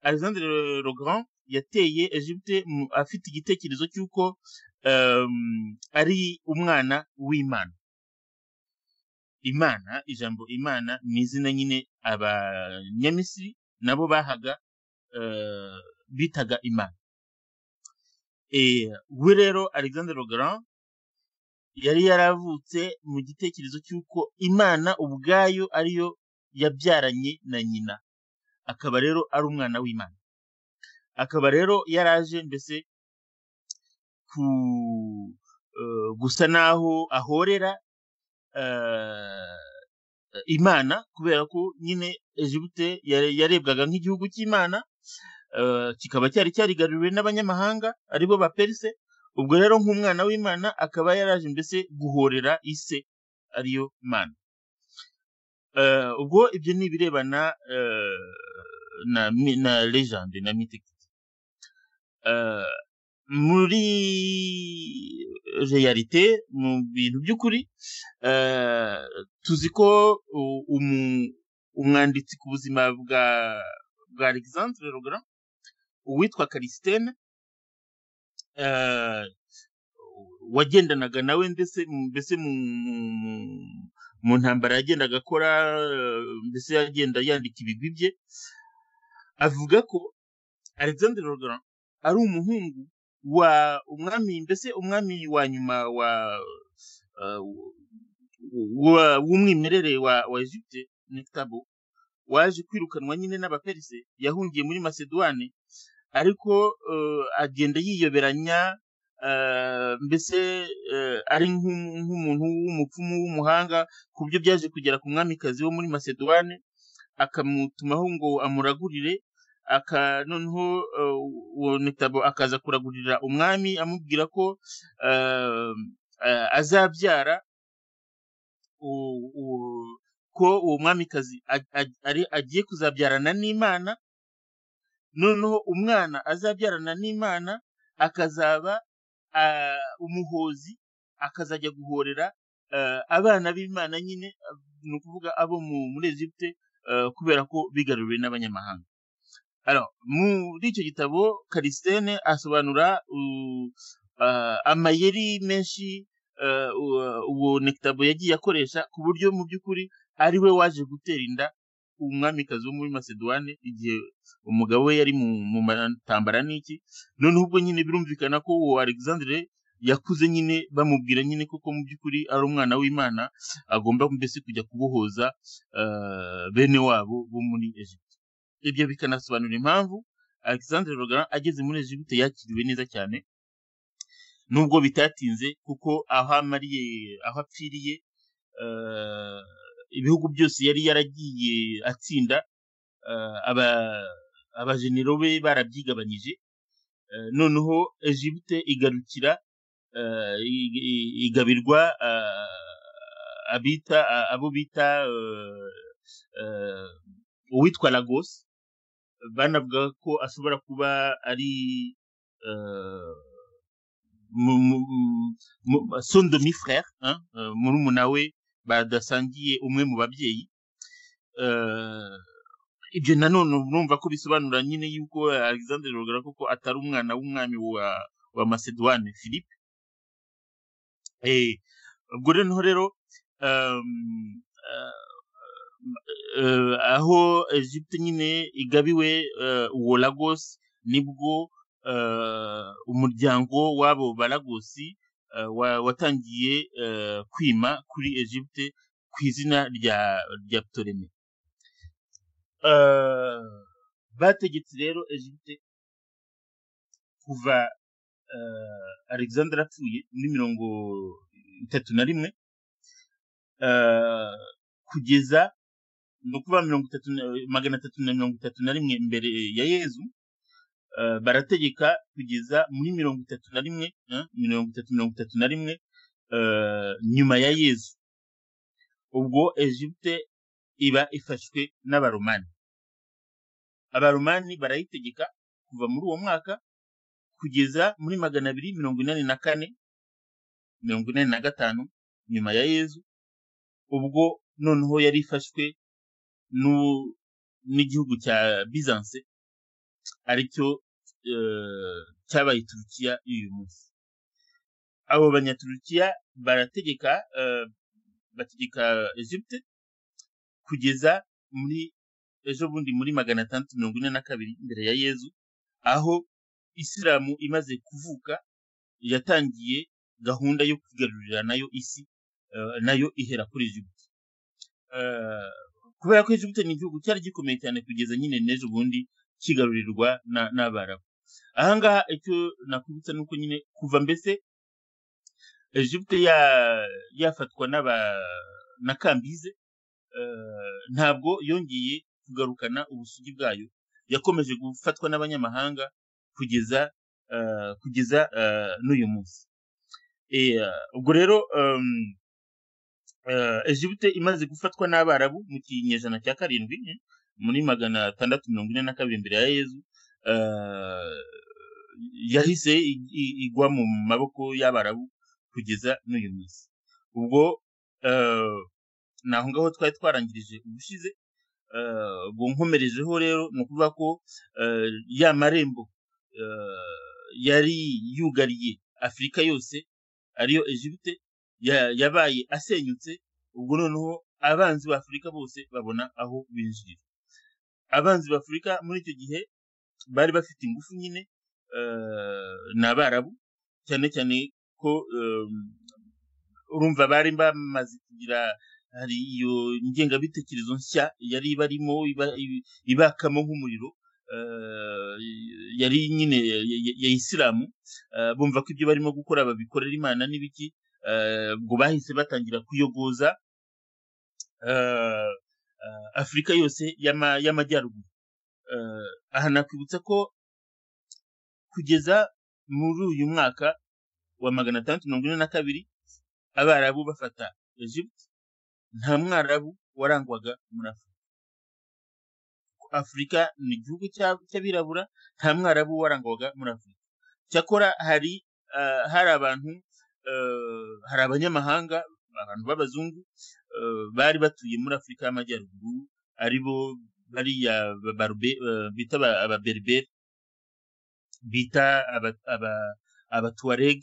Alexandre Logran yateye Egypte afite igitekerezo cy'uko ari umwana w'Imana Imana ijambo Imana ni izina nyine abanyamisiri nabo bahaga bitaga imana we rero alexander Grand yari yaravutse mu gitekerezo cy'uko imana ubwayo ariyo yabyaranye na nyina akaba rero ari umwana w'imana akaba rero yaraje mbese ku gusa n'aho ahorera imana kubera ko nyine Egypte yarebwaga nk'igihugu cy'imana kikaba cyari cyarigaruriwe n'abanyamahanga aribo ba perise ubwo rero nk'umwana w'imana akaba yaraje mbese guhorera ise ariyo mana ubwo ibyo ni ibirebana na legende na mitike muri realite mu bintu by'ukuri tuzi ko umwanditsi ku buzima bwa bwa alexandre Logran uwitwa Calistene wagendanaga nawe ndetse mbese mu ntambara yagendaga akora mbese yagenda yandika ibigwi bye avuga ko alexandre Logran ari umuhungu wa umwami mbese umwami wa nyuma wa w'umwimerere wa Egypte Nektabo waje kwirukanwa nyine n'abaperise yahungiye muri masedwane ariko agenda yiyoberanya mbese ari nk'umuntu w'umupfumu w'umuhanga ku buryo byaje kugera ku mwamikazi wo muri masedwane akamutumaho ngo amuragurire noneho uwo mitabo akaza kuragurira umwami amubwira ko azabyara ko uwo mwamikazi agiye kuzabyarana n'imana noneho umwana azabyarana n'imana akazaba umuhozi akazajya guhorera abana b'imana nyine ni ukuvuga abo muri Egypte kubera ko bigaruriwe n'abanyamahanga muri icyo gitabo Calistene asobanura amayeri menshi uwo nekitabo yagiye akoresha ku buryo mu by'ukuri ari we waje gutera inda umwamikazi wo muri masedwane igihe umugabo we yari mu matambara n'iki noneho ubwo nyine birumvikana ko uwo alexandre yakuze nyine bamubwira nyine koko mu by'ukuri ari umwana w'imana agomba mbese kujya kubohoza bene wabo bo muri Egypte ibyo bikanasobanura impamvu alexandre rogara ageze muri Egypte yakiriwe neza cyane nubwo bitatinze kuko aho amariye aho apfiriye ibihugu byose yari yaragiye atsinda abajenero be barabyigabanyije noneho Egypte igarukira igabirwa abita abo bita uwitwa Lagos banavuga ko ashobora kuba ari son demi-frère murumuna we badasangiye umwe mu babyeyi ibyo nanone urumva ko bisobanura nyine yuko alexandre rogara koko atari umwana w'umwami wa wa macedoine philippe ubwo noneho rero aho egypte nyine igabiwe uwo lagos nibwo umuryango w'abo baragosi watangiye kwima kuri Egypte ku izina rya rya Ptolemy bategetse rero Egypte kuva eh, alexander apfuye muri mirongo itatu na rimwe eh, kugeza ni ukuvuga mirongo itatu na- magana atatu na mirongo itatu na rimwe mbere ya yezu eh, barategeka kugeza muri mirongo itatu na rimwe eh, mirongo itatu mirongo itatu na rimwe eh, nyuma ya yezu ubwo egypte iba ifashwe n'abaromani abaromani barayitegeka kuva muri uwo mwaka kugeza muri magana abiri mirongo inani na kane mirongo inani na gatanu nyuma ya yezu ubwo noneho yari ifashwe n'u- n'igihugu cya bizanse aricyo eh, cyabaye turukiya y'uyu munsi abo banyaturukiya barategeka eh, bategeka egypte kugeza muri ejo bundi muri magana atandatu mirongo ine na kabiri mbere ya yezu aho isilamu imaze kuvuka yatangiye gahunda yo kwigarurira nayo isi eh, nayo ihera kuri egypte Eh, kubera ko egypte ni igihugu cyari gikomeye cyane kugeza nyine n'ejo bundi kigarurirwa na- n'abarabu ahangaha icyo nakwibutsa ni uko nyine kuva mbese egypte ya- yafatwa n'aba na kambize eh, ntabwo yongeye kugarukana ubusugi bwayo yakomeje gufatwa n'abanyamahanga kugeza eh, kugeza eh, n'uyu munsi Eh, ubwo rero em, eh, Egypte imaze gufatwa n'abarabu mu kinyejana cya karindwi eh, muri magana atandatu mirongo ine na kabiri mbere ya yezu eh, yahise i- i- igwa mu maboko y'abarabu kugeza n'uyu munsi ubwo eh, ni aho ngaho twari twarangirije ubushize eh, ubwo nkomerejeho rero ni ukuvuga ko eh, ya marembo eh, yari yugariye afurika yose ariyo egypte ya- yabaye asenyutse ubwo noneho abanzi ba afurika bose babona aho binjirira abanzi ba afurika muri icyo gihe bari bafite ingufu nyine eh, ni abarabu cyane cyane ko eh, urumva bari bamaze kugira hari iyo ngengabitekerezo nshya yari barimo iba- iba- ibakamo nk'umuriro eh, yari nyine ya- ya- ya isilamu eh, bumva ko ibyo barimo gukora babikorera imana n'ibiki eh, ubwo bahise batangira kuyogoza eh, eh, afurika yose y'ama- y'amajyaruguru Eh, aha nakwibutsa ko kugeza muri uyu mwaka wa magana atandatu mirongo ine na kabiri abarabu bafata egypte nta mwarabu warangwaga muri afurika afurika ni igihugu cya- cy'abirabura nta mwarabu warangwaga muri afurika cyakora hari eh, hari abantu eh, hari abanyamahanga abantu b'abazungu eh, bari batuye muri afurika y'amajyaruguru aribo bariya ba- barube- eh, bita aba- ababerberi bita aba- aba- abatuareg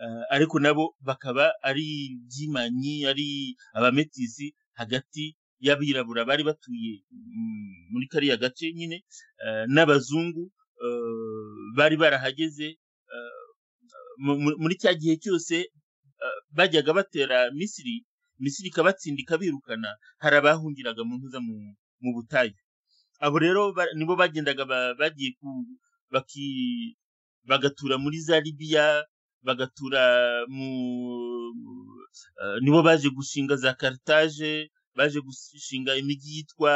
eh, ariko nabo bakaba ari byimanyi ari abametisi hagati y'abirabura bari batuye mm, muri kariya gace nyine eh, n'abazungu eh, bari barahageze eh, mu- mu- muri cya gihe cyose eh, bajyaga batera misiri misiri ikabatsinda ikabirukana hari abahungiraga mu ntuza mu- mu butayu abo rero ba- nibo bagendaga ba- bagiye ku baki bagatura muri za libiya bagatura mu mu- eh, nibo baje gushinga za karitaje baje gushinga imijyi yitwa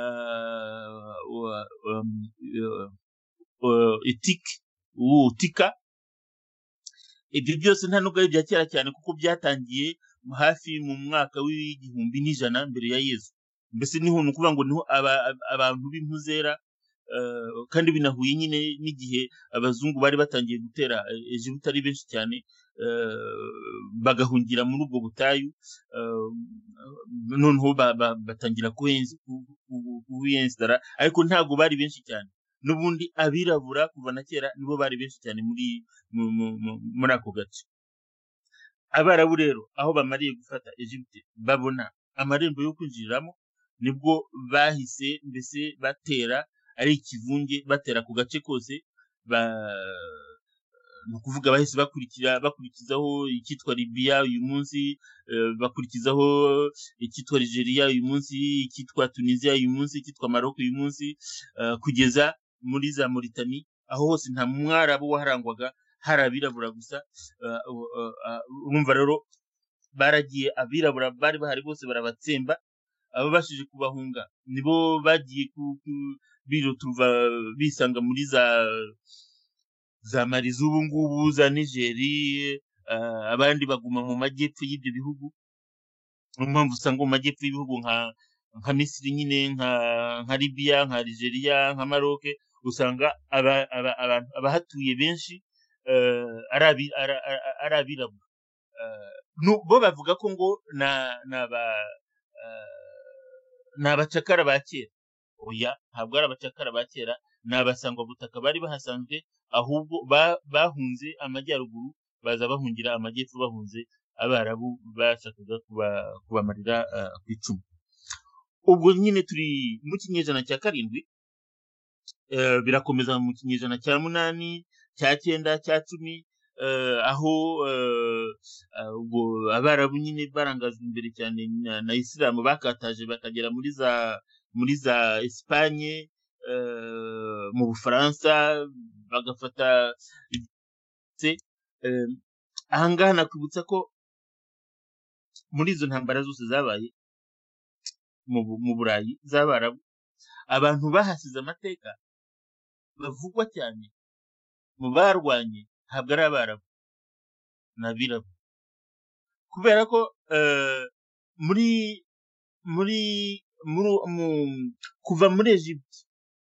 eh, wa- um, eh, eh, etike ubu tika ibyo byose nta nubwo ari ibya kera cyane kuko byatangiye mu- hafi mu mwaka w'igihumbi n'ijana mbere ya yezu mbese niho ni ukuvuga ngo niho aba- ab- abantu b'impuzera eh, kandi binahuye nyine n'igihe abazungu bari batangiye gutera eh, egiputa ari benshi cyane eh, bagahungira muri ubwo butayu eh, noneho ba- ba- batangira kuhenzi- ku- ku- kuhiyensitara ariko ntabwo bari benshi cyane n'ubundi abirabura kuva na kera nibo bari benshi cyane muri mu- mu- mu- muri ako gace abarabu rero aho bamariye gufata egypte babona amarembo yo kwinjiriramo nibwo bahise mbese batera ari ikivunge batera ku gace kose ba ni ukuvuga bahise bakurikira bakurikizaho icyitwa libiya uyu munsi eh, bakurikizaho icyitwa nigeria uyu munsi icyitwa tunisia uyu munsi icyitwa maroko uyu munsi eh, kugeza muri za mauritanie aho hose nta mwarabu waharangwaga hari abirabura gusa urumva rero baragiye abirabura bari bahari bose barabatsemba ababashije kubahunga nibo bagiye biruturuva bisanga muri za za mari z'ubu ngubu za nigeri abandi baguma mu majyepfo y'ibyo bihugu niyo mpamvu usanga mu majyepfo y'ibihugu nka nka misiri nyine nka libiya nka algeria nka maroc usanga abahatuye benshi ari abirabura bo bavuga ko ngo ni abacakara ba kera oya ntabwo ari abacakara ba kera ni abasangwabutaka bari bahasanzwe ahubwo bahunze amajyaruguru baza bahungira amajyepfo bahunze abarabu bashakaga kubamarira ku icumu ubwo nyine turi mu kinyejana cya karindwi birakomeza mu kinyejana cya munani cya cyenda cya cumi aho ubwo abarabu nyine barangajwe imbere cyane na isilamu bakataje bakagera muri za muri za esipanye mu bufaransa bagafata ahangaha nakwibutsa ko muri izo ntambara zose zabaye mu burayi z'abarabu abantu bahasize amateka bavugwa cyane mu barwanye ntabwo ari abarabu ni abirabura kubera ko muri muri kuva muri egiputa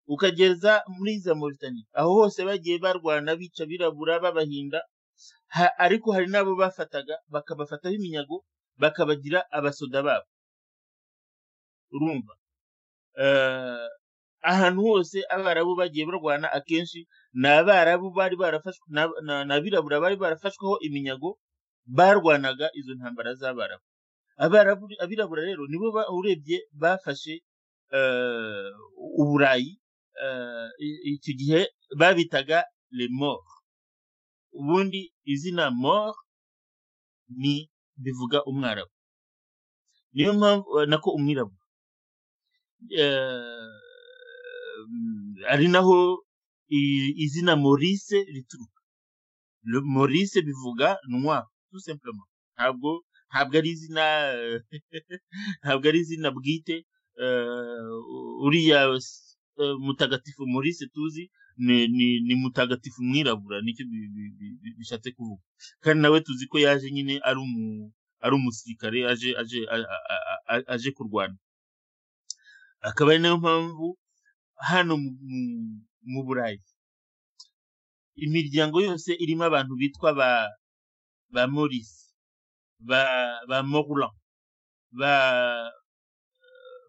ukageza muri za moritani aho hose bagiye barwana bica abirabura babahinda ariko hari n'abo bafataga bakabafataho iminyago bakabagira abasoda babo urumva ahantu hose abarabu bagiye barwana akenshi ni abarabu bari barafashwe ni abirabura bari barafashweho iminyago barwanaga izo ntambara z'abarabu abirabura rero nibo urebye bafashe uburayi icyo gihe babitaga remoro ubundi izina moro ni bivuga umwarabu niyo mpamvu nako umwirabura ari naho izina morise rituruka morise bivuga ntwa ntabwo ntabwo ari izina ntabwo ari izina bwite uriya mutagatifu morise tuzi ni mutagatifu mwirabura nicyo bishatse kuvuga kandi nawe tuzi ko yaje nyine ari umusirikare aje kurwana akaba ari nayo mpamvu hano mu burayi imiryango yose irimo abantu bitwa ba ba morise ba ba morulan ba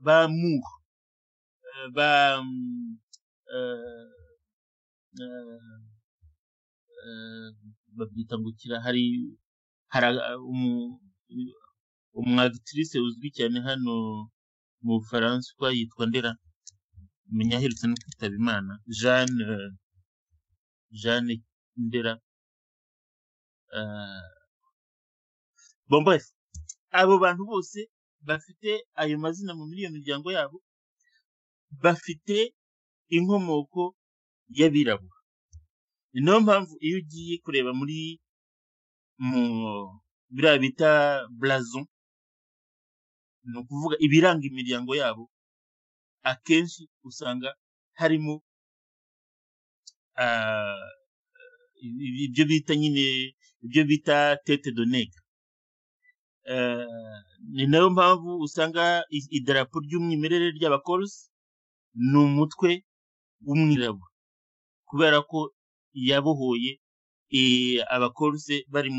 ba mur ba babyita ngo kira hari umwagitirise uzwi cyane hano mu bufaransa yitwa ndera menya aherutse no kwitaba imana jeanne jeanne ndera bomboye abo bantu bose bafite ayo mazina muri iyo miryango yabo bafite inkomoko y'abirabura ni nayo mpamvu iyo ugiye kureba muri mu biriya bita burazo ni ukuvuga ibiranga imiryango yabo akenshi usanga harimo ibyo bita nyine ibyo bita tete donega ni nayo mpamvu usanga idarapo ry'umwimerere ry'abakorosi ni umutwe w'umwirabura kubera ko yabohoye abakoruse bari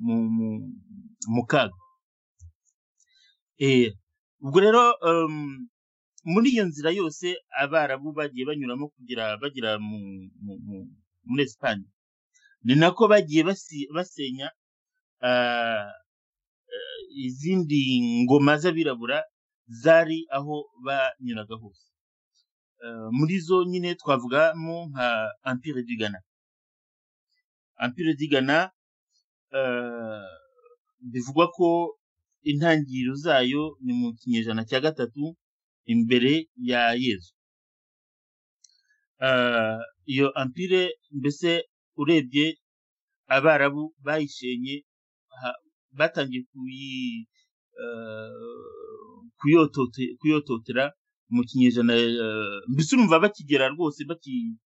mu kaga ubwo rero muri iyo nzira yose abarabu bagiye banyuramo kugira bagera muri esipanye ni nako bagiye basenya izindi ngoma z'abirabura zari aho banyuraga hose muri zo nyine twavugamo nka ampire du Ghana ampire du Ghana bivugwa ko intangiriro zayo ni mu kinyejana cya gatatu imbere ya yezu iyo ampire mbese urebye abarabu bayisenye ha- batangiye kuyi- eh, kuyotote- kuyototera mu kinyejana eh, mbese urumva bakigera rwose baki-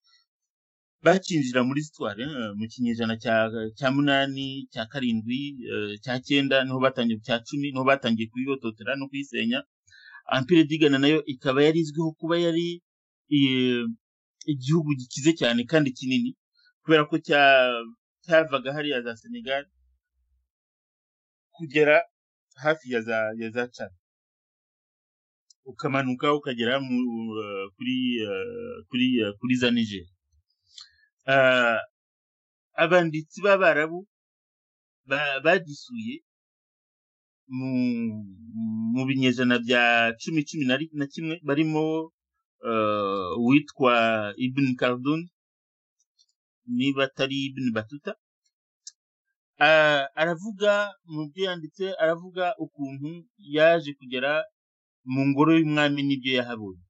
bakinjira muri sitwari mu kinyejana cya cya munani cya karindwi eh, cya cyenda niho batangiye cya cumi niho batangiye kuyototera no kuyisenya ampere digana nayo ikaba yari izwiho kuba yari eh, igihugu gikize cyane kandi kinini kubera ko cya- cyavaga hariya za senegal kugera hafi ya za ya za Chad ukamanuka ukagera mu, eh, kuri eh, kuri eh, kuri za niger Ah, abanditsi b'abarabu ba- badisuye mu mu binyejana bya cumi cumi na ri- na kimwe barimo eh, uwitwa ibn Khaldun niba atari ibn batuta Ah, aravuga mu byo yanditse aravuga ukuntu yaje kugera mu ngoro y'umwami n'ibyo yahabonye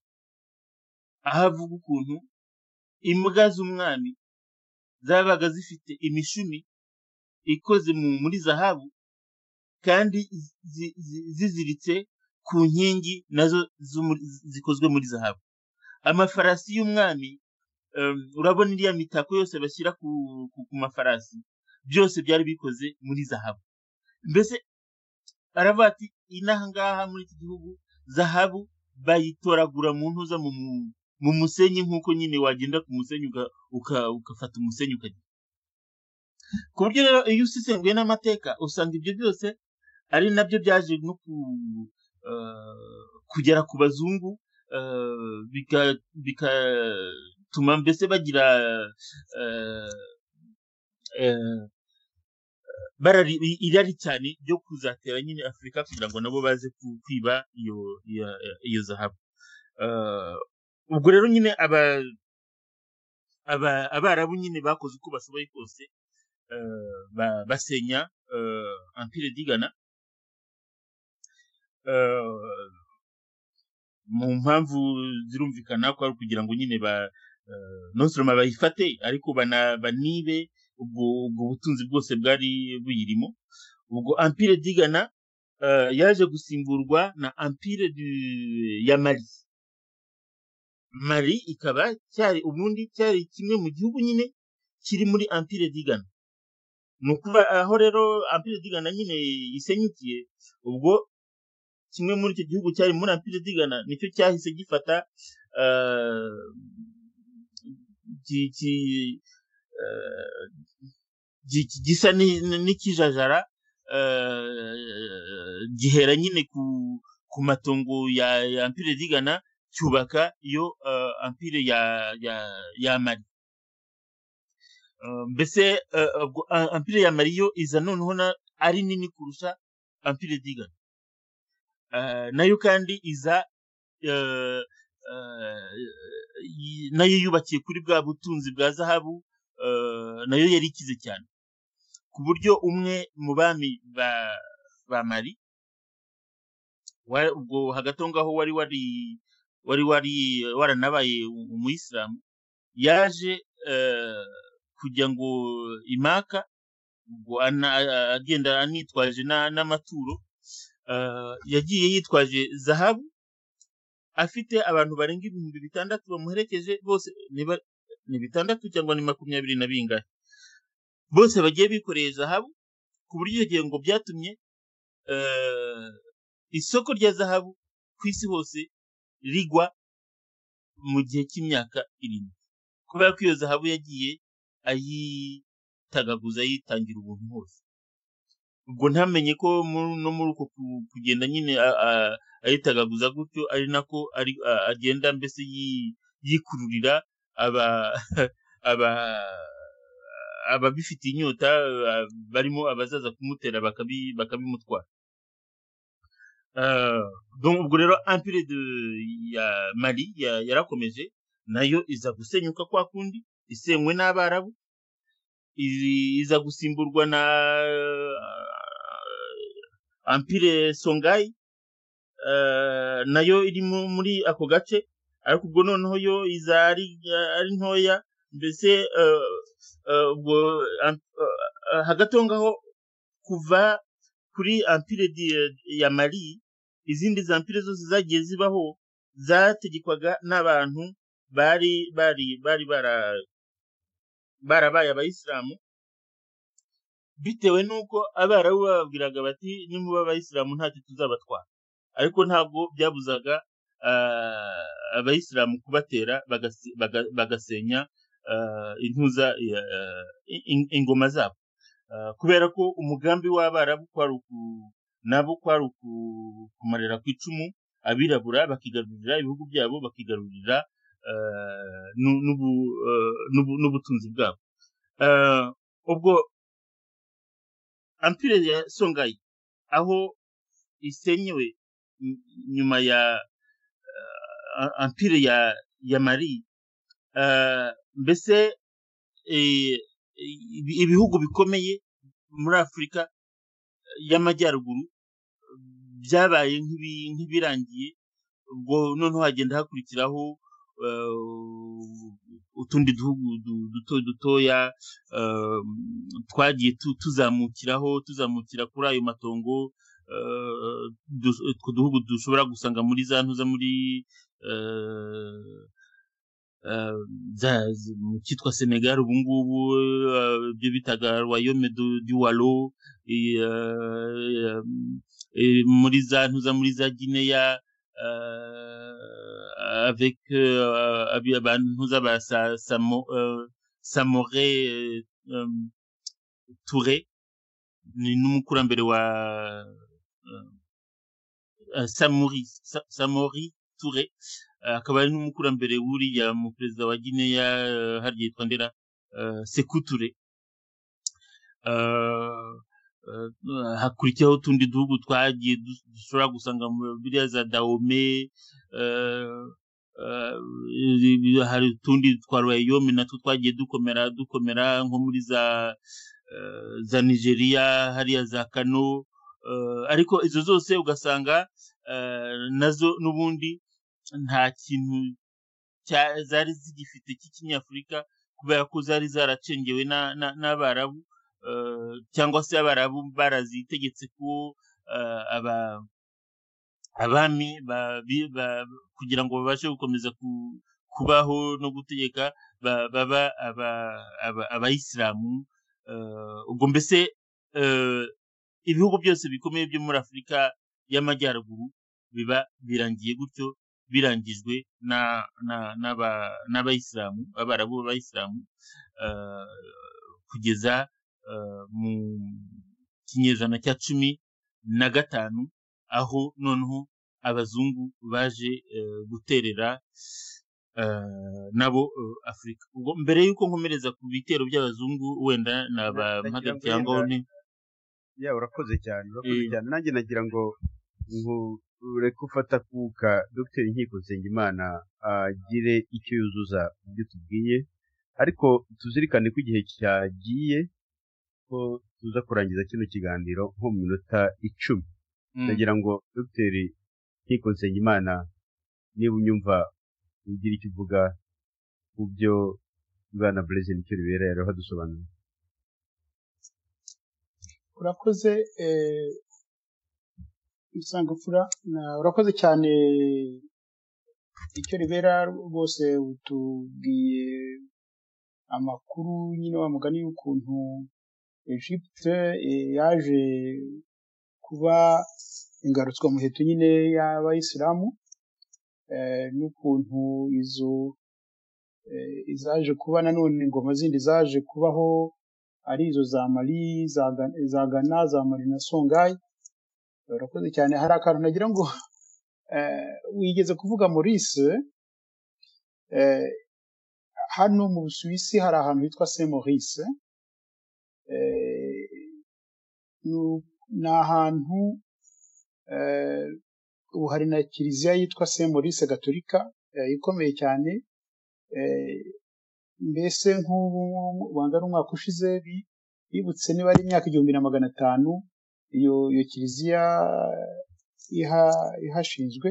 aho avuga ukuntu imbwa z'umwami zabaga zifite imishumi ikoze mu muri zahabu kandi zi- zi- ziziritse ku nkingi nazo z'umuri- zikozwe muri zahabu amafarasi y'umwami em, urabona iriya mitako yose bashyira ku, ku, ku mafarasi byose byari bikoze muri zahabu mbese aravuga ati inaha ngaha muri iki gihugu zahabu bayitoragura mu ntuza mu, mu, mu musenyi nk'uko nyine wagenda ku musenyi uga- uka- ugafata umusenyi ukajya ku buryo rero iyo usesenguye n'amateka usanga ibyo byose ari nabyo byaje no ku, eh, kugera ku bazungu eh, bika- bigatuma mbese bagira eh, eh, barari irari cyane ryo kuzatera nyine afurika kugira ngo nabo baze ku- kwiba iyo iyo, iyo zahabu Eh, ubwo rero nyine aba, aba abarabu nyine bakoze uko bashoboye kose eh, ba- basenya eh, empire digana Eh, mu mpamvu zirumvikana ko ari ukugira ngo nyine ba eh, non seulement bayifate ariko bana- banibe ubwo ubwo butunzi bwose bwari buyirimo ubwo empire digana eh, yaje gusimburwa na empire du- ya mali mali ikaba cyari ubundi cyari kimwe mu gihugu nyine kiri muri empire digana ni ukuva aho rero empire digana nyine isenyukiye ubwo kimwe muri icyo gihugu cyari muri Ampire digana nicyo cyahise gifata eh, ki- ki- eh, gi- ki- gisa ni- ni- n'ikijajara eh, gihera nyine ku ku matongo ya ya Ampire digana cyubaka iyo eh, Ampire ya ya ya Mali Eh, mbese eh, ubwo A- Ampire ya Mali yo iza noneho na- ari nini kurusha Ampire digana Eh, nayo kandi iza eh, eh, yi- nayo yubakiye kuri bwa butunzi bwa zahabu eh, nayo yari ikize cyane ku buryo umwe mu bami ba, ba mari wa- ubwo hagati aho ngaho wari wari wari wari waranabaye umuyisilamu yaje eh, kujya ngo imaka ubwo ana- agenda anitwaje na- n'amaturo eh, yagiye yitwaje zahabu afite abantu barenga ibihumbi bitandatu bamuherekeje bose ni ba- ni bitandatu cyangwa ni makumyabiri na bingahe bose bagiye bikoreye zahabu ku buryo icyo gihe ngo byatumye eh, isoko rya zahabu ku isi hose rigwa mu gihe cy'imyaka irindwi kubera ko iyo zahabu yagiye ayitagaguza ayitangira ubuntu hose ubwo ntamenye ko mu- no muri uko ku- kugenda nyine a- a- ayitagaguza gutyo ari nako ari- a- agenda mbese yi- yikururira aba aba ababifitiye inyota a- barimo abazaza kumutera bakabi- bakabimutwara Ah, donc ubwo rero empire de ya mali ya- yarakomeje nayo iza gusenyuka kwa kundi isenywe n'abarabu izi- iza gusimburwa na ah, Ampire Songhai eh, nayo iri mu- muri ako gace ariko ubwo noneho yo iza ari ari ntoya mbese eh, eh, ubwo an- eh, hagati aho ngaho kuva kuri ampire di- ya mari izindi za mpire zose zagiye zibaho zategekwaga n'abantu bari bari bari bara- barabaye abayisilamu bitewe n'uko abarabu bababwiraga bati nimuba abayisilamu ntacyo tuzabatwara ariko ntabwo byabuzaga ah, abayisilamu kubatera bagase- baga- bagasenya ah, intuza ah, in- in- ingoma zabo Ah, kubera ko umugambi w'abarabu kwari uku- nabo kwari uku- kumarira ku icumu abirabura bakigarurira ibihugu byabo bakigarurira ah, nu- n'ubu- ah, n'ubu- n'ubutunzi bwabo Ah, ubwo ampire ya songayi aho isenyewe n- nyuma ya uh, ampire ya ya mari uh, mbese eh, ibi- ibihugu bikomeye muri afurika y'amajyaruguru byabaye nk'ibi- nk'ibirangiye ubwo noneho hagenda hakurikiraho eh, utundi duhugu du- duto dutoya eh, twagiye tu- tuzamukiraho tuzamukira kuri ayo matongo eh, du- utwo duhugu dushobora gusanga muri za ntuza muri eh, eh, za- zi- mu cyitwa senegal ubu ngubu eh, ibyo bitaga royaume du du walo eh, eh, eh, muri za ntuza muri za gineya eh, avec eh, abi- abantu ntuza ba sa- Samo- eh, samore eh, em, ture ni n'umukurambere wa eh, eh, samori Sa- samori ture Eh, akaba ari n'umukurambere wuriya mu perezida wa gineya eh, harya yitwa ndera eh, sekuture Eh, eh, hakurikiyeho utundi duhugu twagiye du- dushobora gusanga muri biriya za dahome eh, eh, hari utundi twa royaume natwo twagiye dukomera dukomera nko muri za eh, za nigeria hariya za kano eh, ariko izo zose ugasanga eh, nazo n'ubundi nta kintu cya- zari zigifite cy'ikinyafurika kubera ko zari zaracengewe na- na- n'abarabu eh, cyangwa se abarabu barazitegetse ko eh, aba- abami ba- bi- ba- kugira ngo babashe gukomeza ku- kubaho no gutegeka ba- baba aba- aba- abayisilamu Eh, ubwo mbese eh, ibihugu byose bikomeye byo muri afurika y'amajyaruguru biba birangiye gutyo birangijwe na- na- n'aba- n'abayisilamu abarabu b'abayisilamu eh, kugeza eh, mu kinyejana cya cumi na gatanu aho noneho abazungu baje eh, guterera eh, nabo eh, afurika ubwo mbere y'uko nkomereza ku bitero by'abazungu wenda Ndagira nabahagarikiye ngo aho ngaho yenda ni ya urakoze cyane urakoze Eh, cyane nanjye nagira ngo nkureke ufata akuka dogiteri nkiko nsengimana agire icyo yuzuza mu byo tubwiye ariko tuzirikane ko igihe cyagiye ko tuza kurangiza kino kiganiro nko mu minota icumi mm. ndagira ngo dogiteri nkiko nsengimana niba unyumva ugira icyo uvuga ku byo bwana burezili icyo bibera yari adusobanuriye urakoze eh, musangafura na- urakoze cyane icyo ribera rwose utubwiye amakuru nyine wa mugani w'ukuntu egypte eh, yaje kuba ingarutswamuheto nyine y'abayisilamu eh, n'ukuntu izo eh, izaje kuba nanone ingoma zindi zaje kubaho ari izo za mali za Ga- za gana za mali na songayi urakoze cyane hari akantu nagira ngo eh, wigeze kuvuga maurice eh, hano mu busuwisi hari ahantu hitwa saint maurice eh, nu- ni ahantu eh, ubu hari na kiliziya yitwa saint maurice gatolika eh, ikomeye cyane eh, mbese nk'ubu wangana umwaka ushize bi- bibutse niba ari imyaka igihumbi na magana atanu iyo iyo kiliziya iha ihashinzwe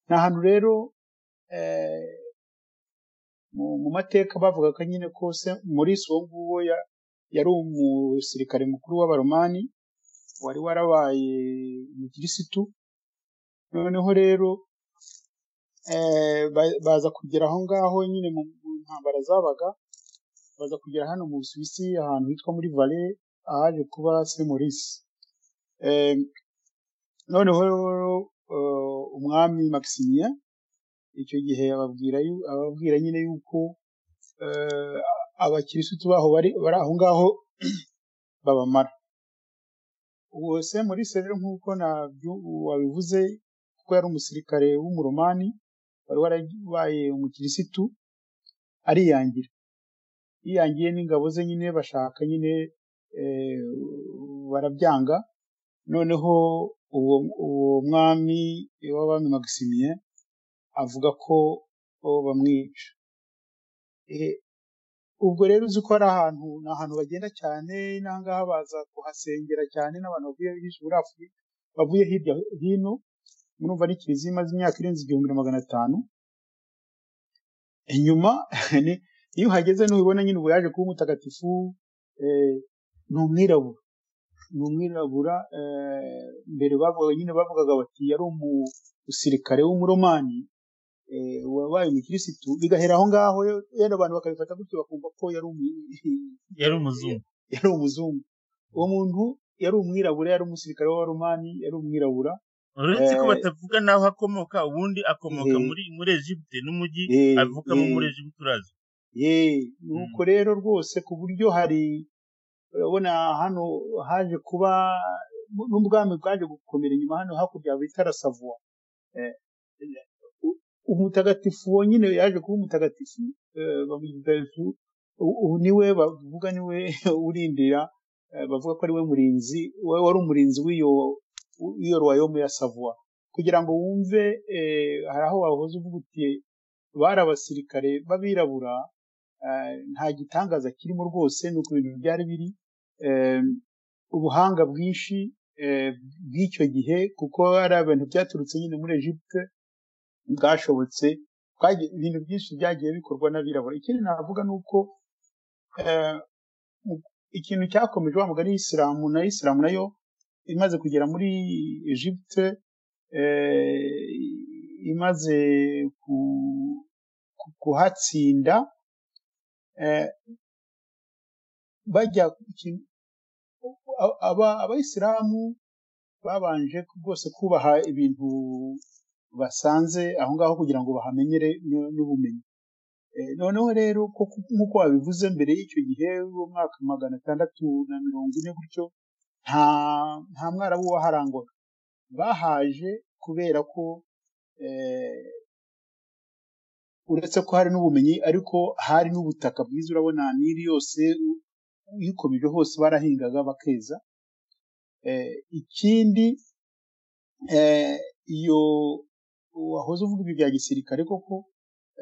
ni ahantu rero eh, mu- mu mateka bavugaga nyine ko se Morisi uwo nguwo ya- yari umusirikare mukuru w'abaromani wari warabaye umukirisitu noneho rero eh, ba- baza kugera aho ngaho nyine mu mu ntambara zabaga baza kugera hano mu Busuwisi ahantu hitwa muri Vale ahaje kuba se Morisi eh, noneho rero eh, umwami Maximien icyo gihe ababwira yu- ababwira nyine yuko eh, abakirisitu baho bari bari aho ngaho babamara uwo se Morisi rero nk'uko nabyu- wabivuze kuko yari umusirikare w'umuromani wari warabaye umukirisitu ariyangira yiyangiye n'ingabo ze nyine bashaka nyine eh, barabyanga noneho uwo uwo mwami w'abami Maximien avuga ko o, bamwica Eh, ubwo rero uzi ko ari ahantu ni ahantu bagenda cyane n'ahangaha baza kuhasengera cyane n'abantu bavuye hirya muri Afurika bavuye hirya hino murumva ni kiliziya imaze imyaka irenze igihumbi na magana atanu inyuma ni- iyo uhageze ntubibona nyine ubu yaje kuba umutagatifu eh, ni umwirabura ni umwirabura eh, mbere bavuga nyine bavugaga bati yari umusirikare w'umuromani eh, wabaye umukirisitu bigahera aho ngaho yenda abantu bakabifata gutyo bakumva ko yari umu- yari umuzungu yari umuzungu uwo muntu yari umwirabura yari umusirikare w'abaromani yari umwirabura uretse ko Eh, batavuga n'aho akomoka ubundi akomoka Eh, muri muri Egiputa n'umujyi eh, avukamo muri eh. Egiputa urazi ye nuko rero rwose ku buryo hari urabona hano haje kuba n'ubwami bwaje gukomera inyuma hano hakurya bita rasavua Eh, eh, u- umutagatifu wonyine yaje kuba umutagatifu eh, bamwita Yesu. U- ubu niwe bavuga niwe urindira eh, bavuga ko ari we murinzi we wari umurinzi w'iyo w'iyo royaume ya savua kugira ngo wumve eh, hari aho wahoze uvuga uti bari abasirikare b'abirabura eh, nta gitangaza kirimo rwose ni uko ibintu byari biri eh, ubuhanga bwinshi eh, bw'icyo gihe kuko ari ibintu byaturutse nyine muri Egypte bwashobotse bwagiye- ibintu byinshi byagiye bikorwa n'abirabura ikindi navuga ni uko eh, mu- ikintu cyakomeje wa mugani y'isilamu na isilamu nayo imaze kugera muri Egypte eh, imaze ku- ku- kuhatsinda eh, bajya iki- a- aba- abayisilamu babanje rwose kubaha ibintu basanze aho ngaho kugira ngo bahamenyere n- n'ubumenyi Eh, noneho rero koko nk'uko wabivuze mbere y'icyo gihe w'umwaka magana atandatu na mirongo ine gutyo nta nta mwarabu waharangwaga bahaje kubera ko eh, uretse ko hari n'ubumenyi ariko hari n'ubutaka bwiza urabona niri yose u- uyikomeje hose barahingaga bakeza Eh, ikindi eh, iyo wahoze uvuga ibi bya gisirikare koko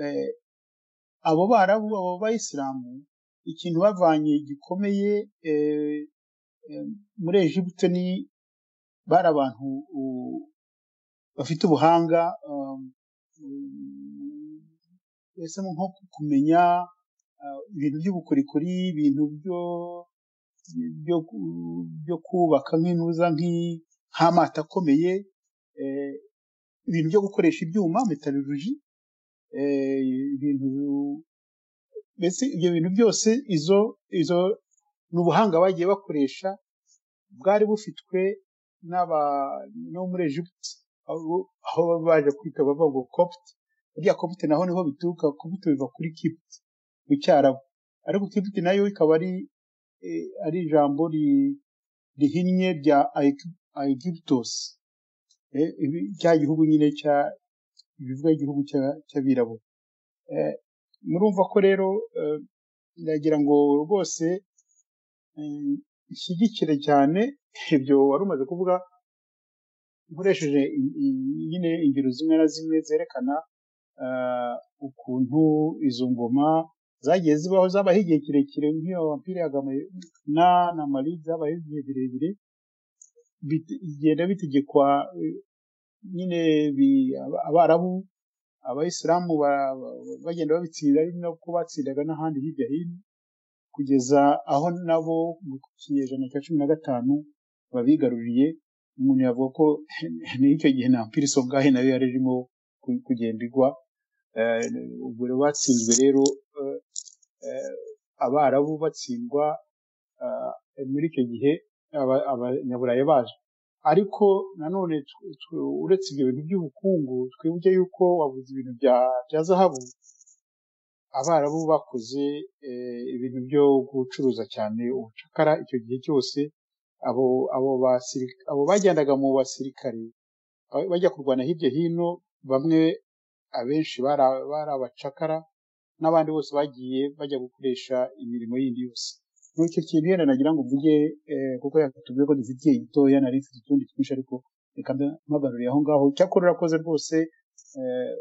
eh, abo barabu abo bayisilamu ikintu bavanye gikomeye eh, eh, muri Egiputa ni bari abantu u- bafite ubuhanga um, um, ese nko kumenya uh, ibintu by'ubukorikori ibintu byo byo ku- byo kubaka nk'intuza nk'i- nk'amato akomeye eh, ibintu byo gukoresha ibyuma metallurgy eh, ibintu mbese ibyo bintu byose izo izo ni ubuhanga bagiye bakoresha bwari bufitwe n'aba no muri Egypt aho aho baba baje kwita bavuga ngo Copt burya Copt naho niho bituruka Copt biva kuri Kipt mu Cyarabu ariko Kipt nayo ikaba ari eh, ari ijambo ri- rihinnye rya Aeg- Aegyptos eh, ibi- cya gihugu nyine cya bivuga igihugu cya- cy'abirabura Eh, murumva ko rero eh, ndagira ngo rwose eh, ishyigikire cyane ibyo wari umaze kuvuga nkoresheje i- i- nyine ingero zimwe na zimwe zerekana ah, ukuntu izo ngoma zagiye zibaho zabaho igihe kirekire nk'iyo vampire ya Gamayana na Mali zabaho igihe birebire bit- bigenda bitegekwa eh, nyine bi- aba- abarabu abayisilamu ba- ba- bagenda babitsinda ari nako batsindaga n'ahandi hirya hino kugeza aho nabo mu kinyejana cya cumi na gatanu babigaruriye umuntu yavuga ko n'icyo gihe nta mpiriso ubwayo nayo yari irimo ku- kugenda igwa Eh, ubwo rero batsinzwe rero eh, eh, abarabu batsindwa ah, muri icyo gihe aba- abanyaburayi baje ariko nanone tw- tw- uretse ibyo bintu by'ubukungu twibuke yuko wabuze ibintu bya- bya zahabu abarabu bakoze eh, ibintu byo gucuruza cyane ubucakara icyo gihe cyose abo abo basirika- abo bagendaga mu basirikare ba- bajya kurwana hirya hino bamwe abenshi bari a- bari abacakara n'abandi bose bagiye bajya gukoresha imirimo yindi yose muri icyo kintu yenda nagira ngo mvuge eh, kuko yakatubwiye ko dufite igihe gitoya nari mfite utundi twinshi ariko reka mbe- mpagarure aho ngaho icyakora urakoze rwose eh,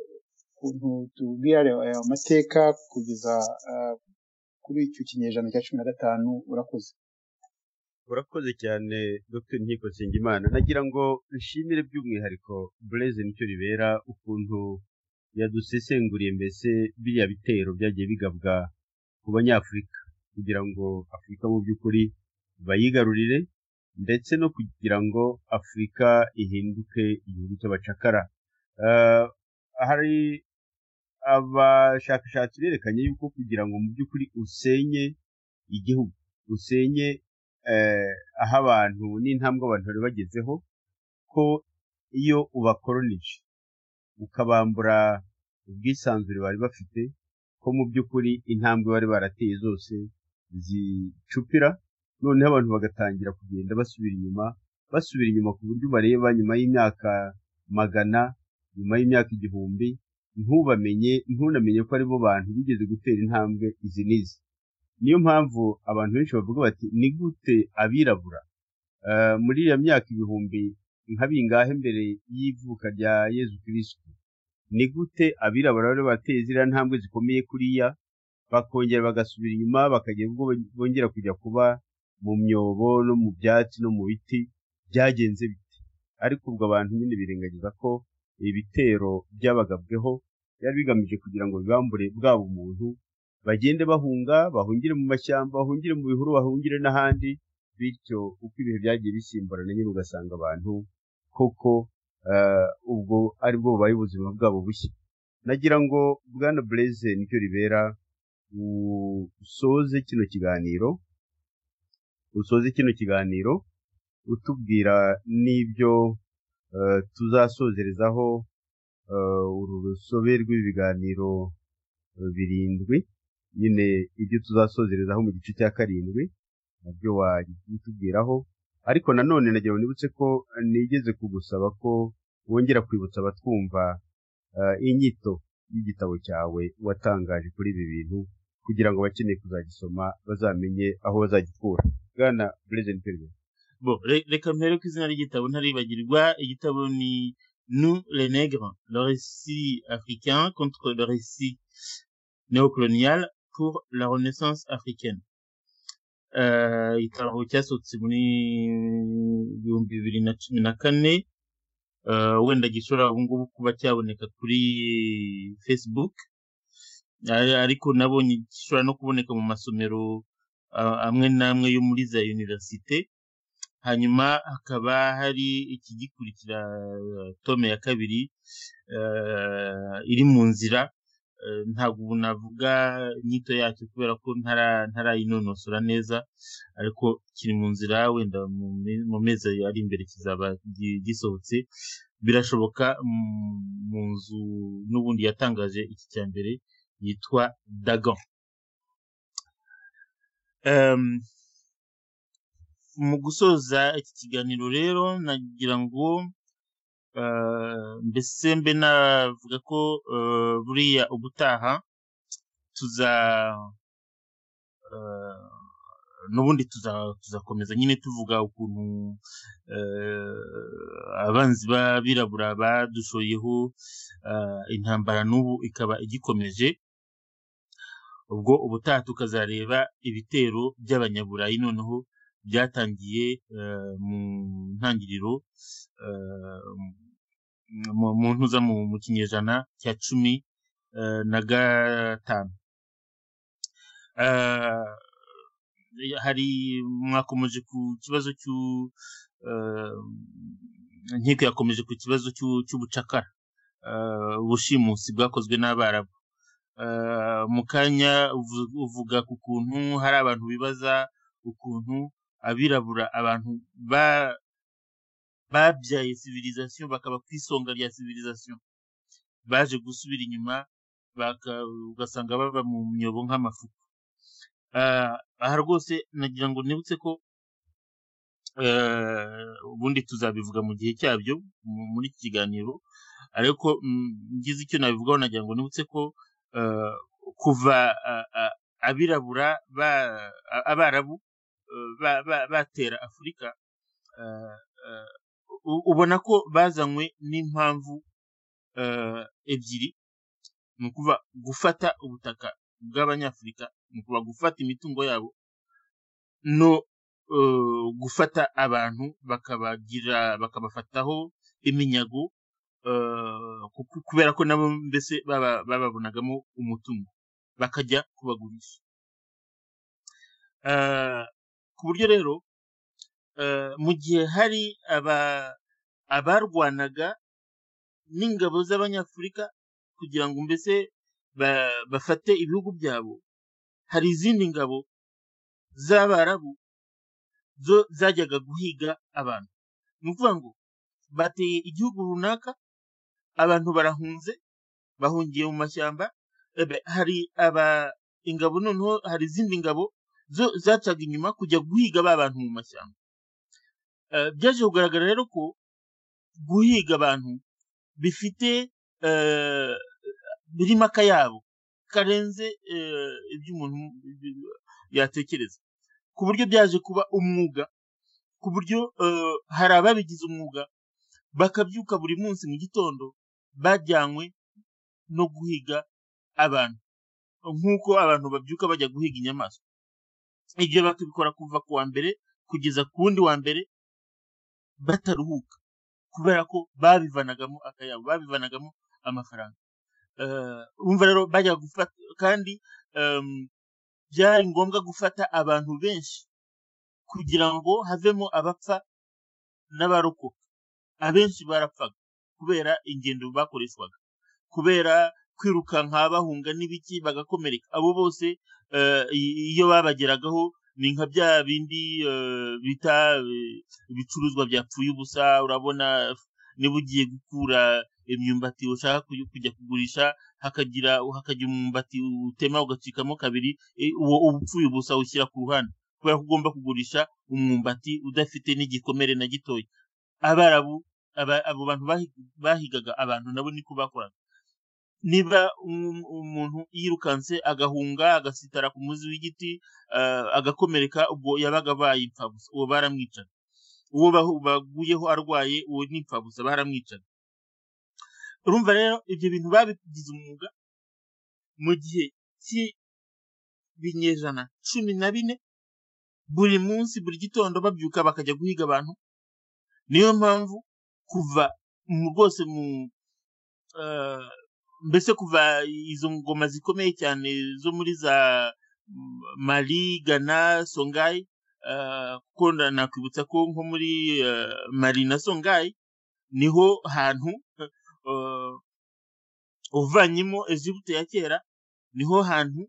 ukuntu tubwira aya mateka kugeza eh, kuri icyo kinyejana cya cumi na gatanu urakoze urakoze cyane dr nkiko nsengimana nagira ngo nshimire by'umwihariko bureze nicyo ribera ukuntu yadusesenguriye mbese biriya bitero byagiye bigabwa ku banyafurika kugira ngo afurika mu by'ukuri bayigarurire ndetse no kugira ngo afurika ihinduke igihugu cy'abacakara Eh, hari abashakashatsi berekanye yuko kugira ngo mu by'ukuri usenye igihugu usenye eh, aho abantu n'intambwe abantu bari bagezeho ko iyo ubakoronije ukabambura ubwisanzure bari bafite ko mu by'ukuri intambwe bari barateye zose zicupira noneho abantu bagatangira kugenda basubira inyuma basubira inyuma ku buryo ubareba nyuma y'imyaka magana nyuma y'imyaka igihumbi ntubamenye ntunamenye ko aribo bantu bigeze gutera intambwe izi n'izi niyo mpamvu abantu benshi bavuga bati ni gute abirabura eh, muri iyo myaka ibihumbi nka bingahe mbere y'ivuka rya yezu kirisitu ni gute abirabura bari bateye ziriya ntambwe zikomeye kuriya bakongera bagasubira inyuma bakagira ubwo bongera kujya kuba mu myobo no mu byatsi no mu biti byagenze bite ariko ubwo abantu nyine birengagiza ko ibitero byabagabweho byari bigamije kugira ngo bibambure bwaba umuntu bagende bahunga bahungire mu mashyamba bahungire mu bihuru bahungire n'ahandi bityo uko ibihe byagiye bisimburana nyine ugasanga abantu koko eh, ubwo ari bwo bubaye ubuzima bwabo bushya nagira ngo bwana bureze nicyo ribera usoze kino kiganiro usoze kino kiganiro utubwira n'ibyo eh, tuzasozerezaho eh, uru rusobe rw'ibiganiro eh, birindwi nyine ibyo tuzasozerezaho mu gice cya karindwi nabyo wabitubwiraho ariko nanone nagira ngo nibutse ko nigeze kugusaba ko wongera kwibutsa abatwumva eh, inyito y'igitabo cyawe watangaje kuri ibi bintu kugira ngo abakeneye kuzagisoma bazamenye aho bazagikura bwana bureze niterwe Bon, re- reka mpere ku izina ry'igitabo ntaribagirwa igitabo ni nous les nègres le récit africain contre le récit néocolonial pour la renaissance africaine Eh, igitabo cyasohotse muri ibihumbi bibiri na cumi na kane Eh, wenda gishobora ubu ngubu kuba cyaboneka kuri facebook Ari- ariko nabonye gishobora no kuboneka mu masomero ah, amwe n'amwe yo muri za universite hanyuma hakaba hari ikigikurikira eh, tome ya kabiri eh, iri mu nzira eh, ntabwo ubu navuga inyito yacyo kubera ko ntara- ntarayinonosora neza ariko kiri mu nzira wenda mu me- mu mezi ari imbere kizaba gi- gisohotse birashoboka mm, mu nzu n'ubundi yatangaje iki cya mbere yitwa dagon Em, mu gusoza iki kiganiro rero nagira ngo eh, mbese mbe navuga ko eh, buriya ubutaha tuza eh, n'ubundi tuza- tuzakomeza nyine tuvuga ukuntu eh, abanzi b'abirabura badushoyeho eh, intambara n'ubu ikaba igikomeje ubwo ubutaha tukazareba ibitero by'abanyaburayi noneho byatangiye eh, mu ntangiriro eh, mu- mu ntuza mu mu kinyejana cya cumi eh, na gatanu Eh, hari mwakomeje ku kibazo cy'u eh, inkiko yakomeje ku kibazo cy'u- cy'ubucakara eh, ubushimusi bwakozwe n'abarabu Eh, mu kanya uvu- uvuga ku kuntu hari abantu bibaza ukuntu abirabura abantu ba babyaye civilisation bakaba ku isonga rya civilisation baje gusubira inyuma baka- ugasanga baba mu myobo nk'amafuku Ah, aha rwose nagira ngo nibutse ko eh, ubundi tuzabivuga mu gihe cyabyo mu- muri iki kiganiro ariko mm, ngize icyo nabivugaho nagira ngo nibutse ko eh, kuva ah, ah, abirabura ba- a- abarabu eh, ba- ba- batera afurika eh, eh, u- ubona ko bazanywe n'impamvu eh, ebyiri ni ukuvuga gufata ubutaka bw'abanyafurika ni ukuvuga gufata imitungo yabo no eh, gufata abantu bakabagira bakabafataho iminyago eh, kuko- kubera ko nabo mbese baba- bababonagamo umutungo bakajya kubagurisha Eh, ku buryo rero eh, mu gihe hari aba- abarwanaga n'ingabo z'abanyafurika kugira ngo mbese ba- bafate ibihugu byabo hari izindi ngabo z'abarabu zo zajyaga guhiga abantu ni ukuvuga ngo bateye igihugu runaka abantu barahunze bahungiye mu mashyamba ebe, hari aba ingabo noneho hari izindi ngabo zo zacaga inyuma kujya guhiga ba bantu mu mashyamba Eh, byaje kugaragara rero ko guhiga abantu bifite eh, birimo akayabo karenze eh, ibyo umuntu yatekereza ku buryo byaje kuba umwuga ku buryo eh, hari ababigize umwuga bakabyuka buri munsi mu gitondo bajyanywe no guhiga abantu nk'uko abantu babyuka bajya guhiga inyamaswa ibyo bakabikora kuva ku wa mbere kugeza ku wundi wa mbere bataruhuka kubera ko babivanagamo akayabo babivanagamo amafaranga Eh, urumva rero bajya gufata kandi em, byari ngombwa gufata abantu benshi kugira ngo havemo abapfa n'abarokoka abenshi barapfaga kubera ingendo bakoreshwaga kubera kwirukanka bahunga n'ibiki bagakomereka abo bose eh, i- iyo babageragaho ni nka bya bindi eh, bita eh, ibicuruzwa byapfuye ubusa urabona niba ugiye gukura imyumbati ushaka kuy- kujya kugurisha hakagira hakagira umwumbati utema ugacikamo kabiri eh, uwo uba upfuye ubusa ushyira ku ruhande kubera ko ugomba kugurisha umwumbati udafite n'igikomere na gitoya abarabu aba- abo bantu bahi- bahigaga abantu nabo niko bakoraga niba um- umuntu yirukanse agahunga agasitara ku muzi w'igiti eh, agakomereka ubwo yabaga abaye impfabusa uwo baramwicaga uwo bahu- baguyeho arwaye uwo ni impfabusa baramwicaga urumva rero ibyo bintu babigize umwuga mu gihe cy'ibinyejana cumi na bine buri munsi buri gitondo babyuka bakajya guhiga abantu niyo mpamvu kuva mu rwose mu eh, mbese kuva izo ngoma zikomeye cyane zo muri za M- mali gana songayi eh, kuko na- nakwibutsa ko nko muri eh, mali na songayi niho hantu eh, uvanyemo egiputa ya kera niho hantu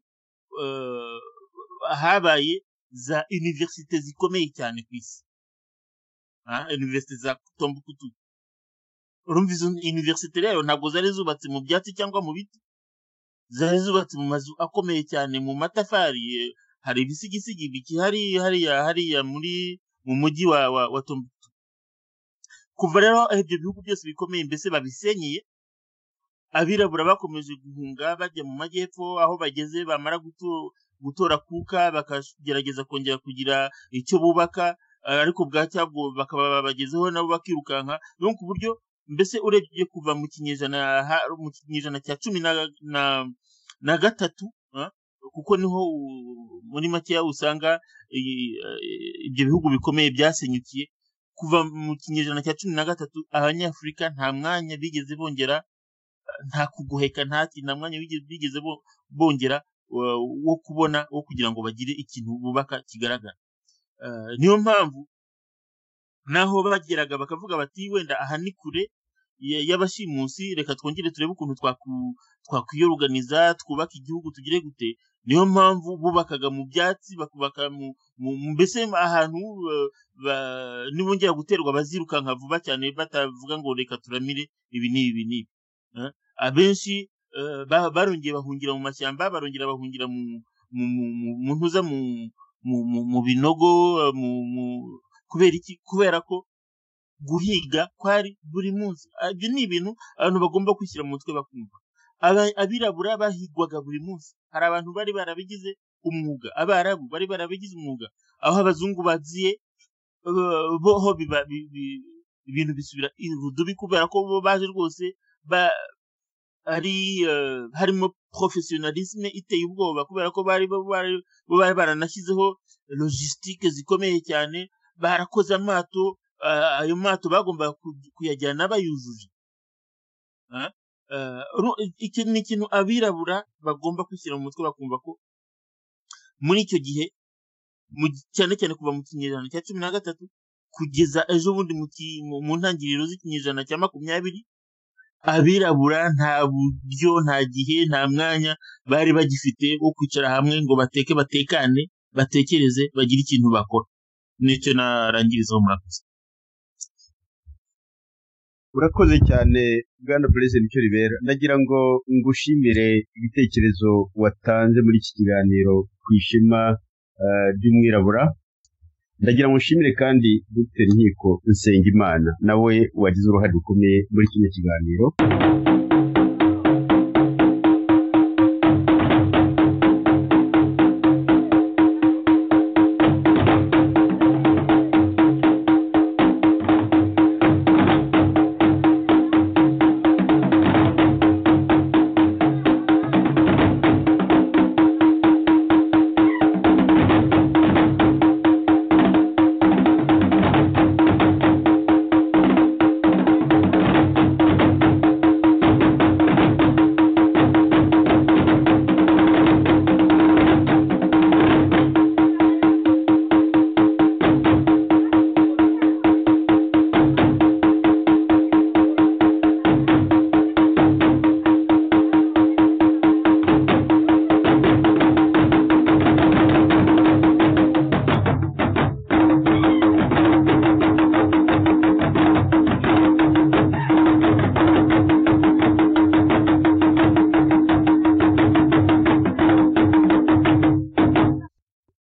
eh, habaye za univerisite zikomeye cyane ku isi Ah, univerisite za Tombukutu urumva izo univerisite rero ntabwo zari zubatse mu byatsi cyangwa mu biti zari zubatse mu mazu akomeye cyane mu matafari eh, hari ibisigisigi bikihari hariya hariya muri mu mujyi wa wa, wa Tombukutu kuva rero aho ibyo bihugu byose bikomeye mbese babisenyeye abirabura bakomeje guhunga bajya mu majyepfo aho bageze bamara guto- gutora kuka bakagerageza kongera kugira icyo bubaka eh, ariko bwacya bwo bakaba babagezeho nabo bakirukanka rero ku buryo mbese urebye kuva mu kinyejana ha- mu kinyejana cya cumi na, na, na gatatu ah, kuko niho u- muri makeya usanga i- eh, ibyo bihugu bikomeye byasenyukiye kuva mu kinyejana cya cumi na gatatu abanyafurika nta mwanya bigeze bongera nta kugoheka nta kintu nta mwanya bigeze bigeze bo- bongera wa- wo kubona wo kugira ngo bagire ikintu bubaka kigaragara Eh, niyo mpamvu naho bageraga bakavuga bati wenda aha ni kure ya- y'abashimusi reka twongere turebe ukuntu twaku- twakwiyoruganiza twubaka igihugu tugire gute niyo mpamvu bubakaga mu byatsi bakubaka mu, mu mu- mbese ahantu eh, ba- nibongera guterwa bazirukanka vuba cyane batavuga ngo reka turamire ibi n'ibi n'ibi Eh, abenshi eh, ba- barongeye bahungira mu mashyamba barongera bahungira mu mu mu mu- mu ntuza mu mu mu- mu binogo eh, mu mu- kubera iki kubera ko guhiga kwari buri munsi Ah, ibyo ni ibintu abantu bagomba kwishyira mu mutwe bakumva Aba- abirabura bahigwaga buri munsi hari abantu bari barabigize umwuga abarabu bari barabigize umwuga aho abazungu bagiye eh, bo ho biba bi- bi- ibintu bisubira irudubi kubera ko bo baje rwose ba ari eh, harimo professionalisme iteye ubwoba kubera ko bari bo bari bo bari baranashyizeho logistique zikomeye cyane barakoze amato eh, ayo mato bagombaga ku- kuyajyana bayujuje Ah, eh, ru- iki ni ikintu abirabura bagomba kwishyira mu mutwe bakumva ko muri icyo gihe mu gi- cyane cyane kuva mu kinyejana cya cumi na gatatu kugeza ejo bundi mu ki- mu- mu ntangiriro z'ikinyejana cya makumyabiri abirabura nta buryo nta gihe nta mwanya bari bagifite wo kwicara hamwe ngo bateke batekane batekereze bagire ikintu bakora nicyo narangirizaho murakoze urakoze cyane bwana perezida icyo ribera ndagira ngo ngushimire ibitekerezo watanze muri iki kiganiro ku ishema eh, ry'umwirabura ndagira ngo nshimire kandi dr nkiko nsengimana nawe wagize uruhare rukomeye muri kino kiganiro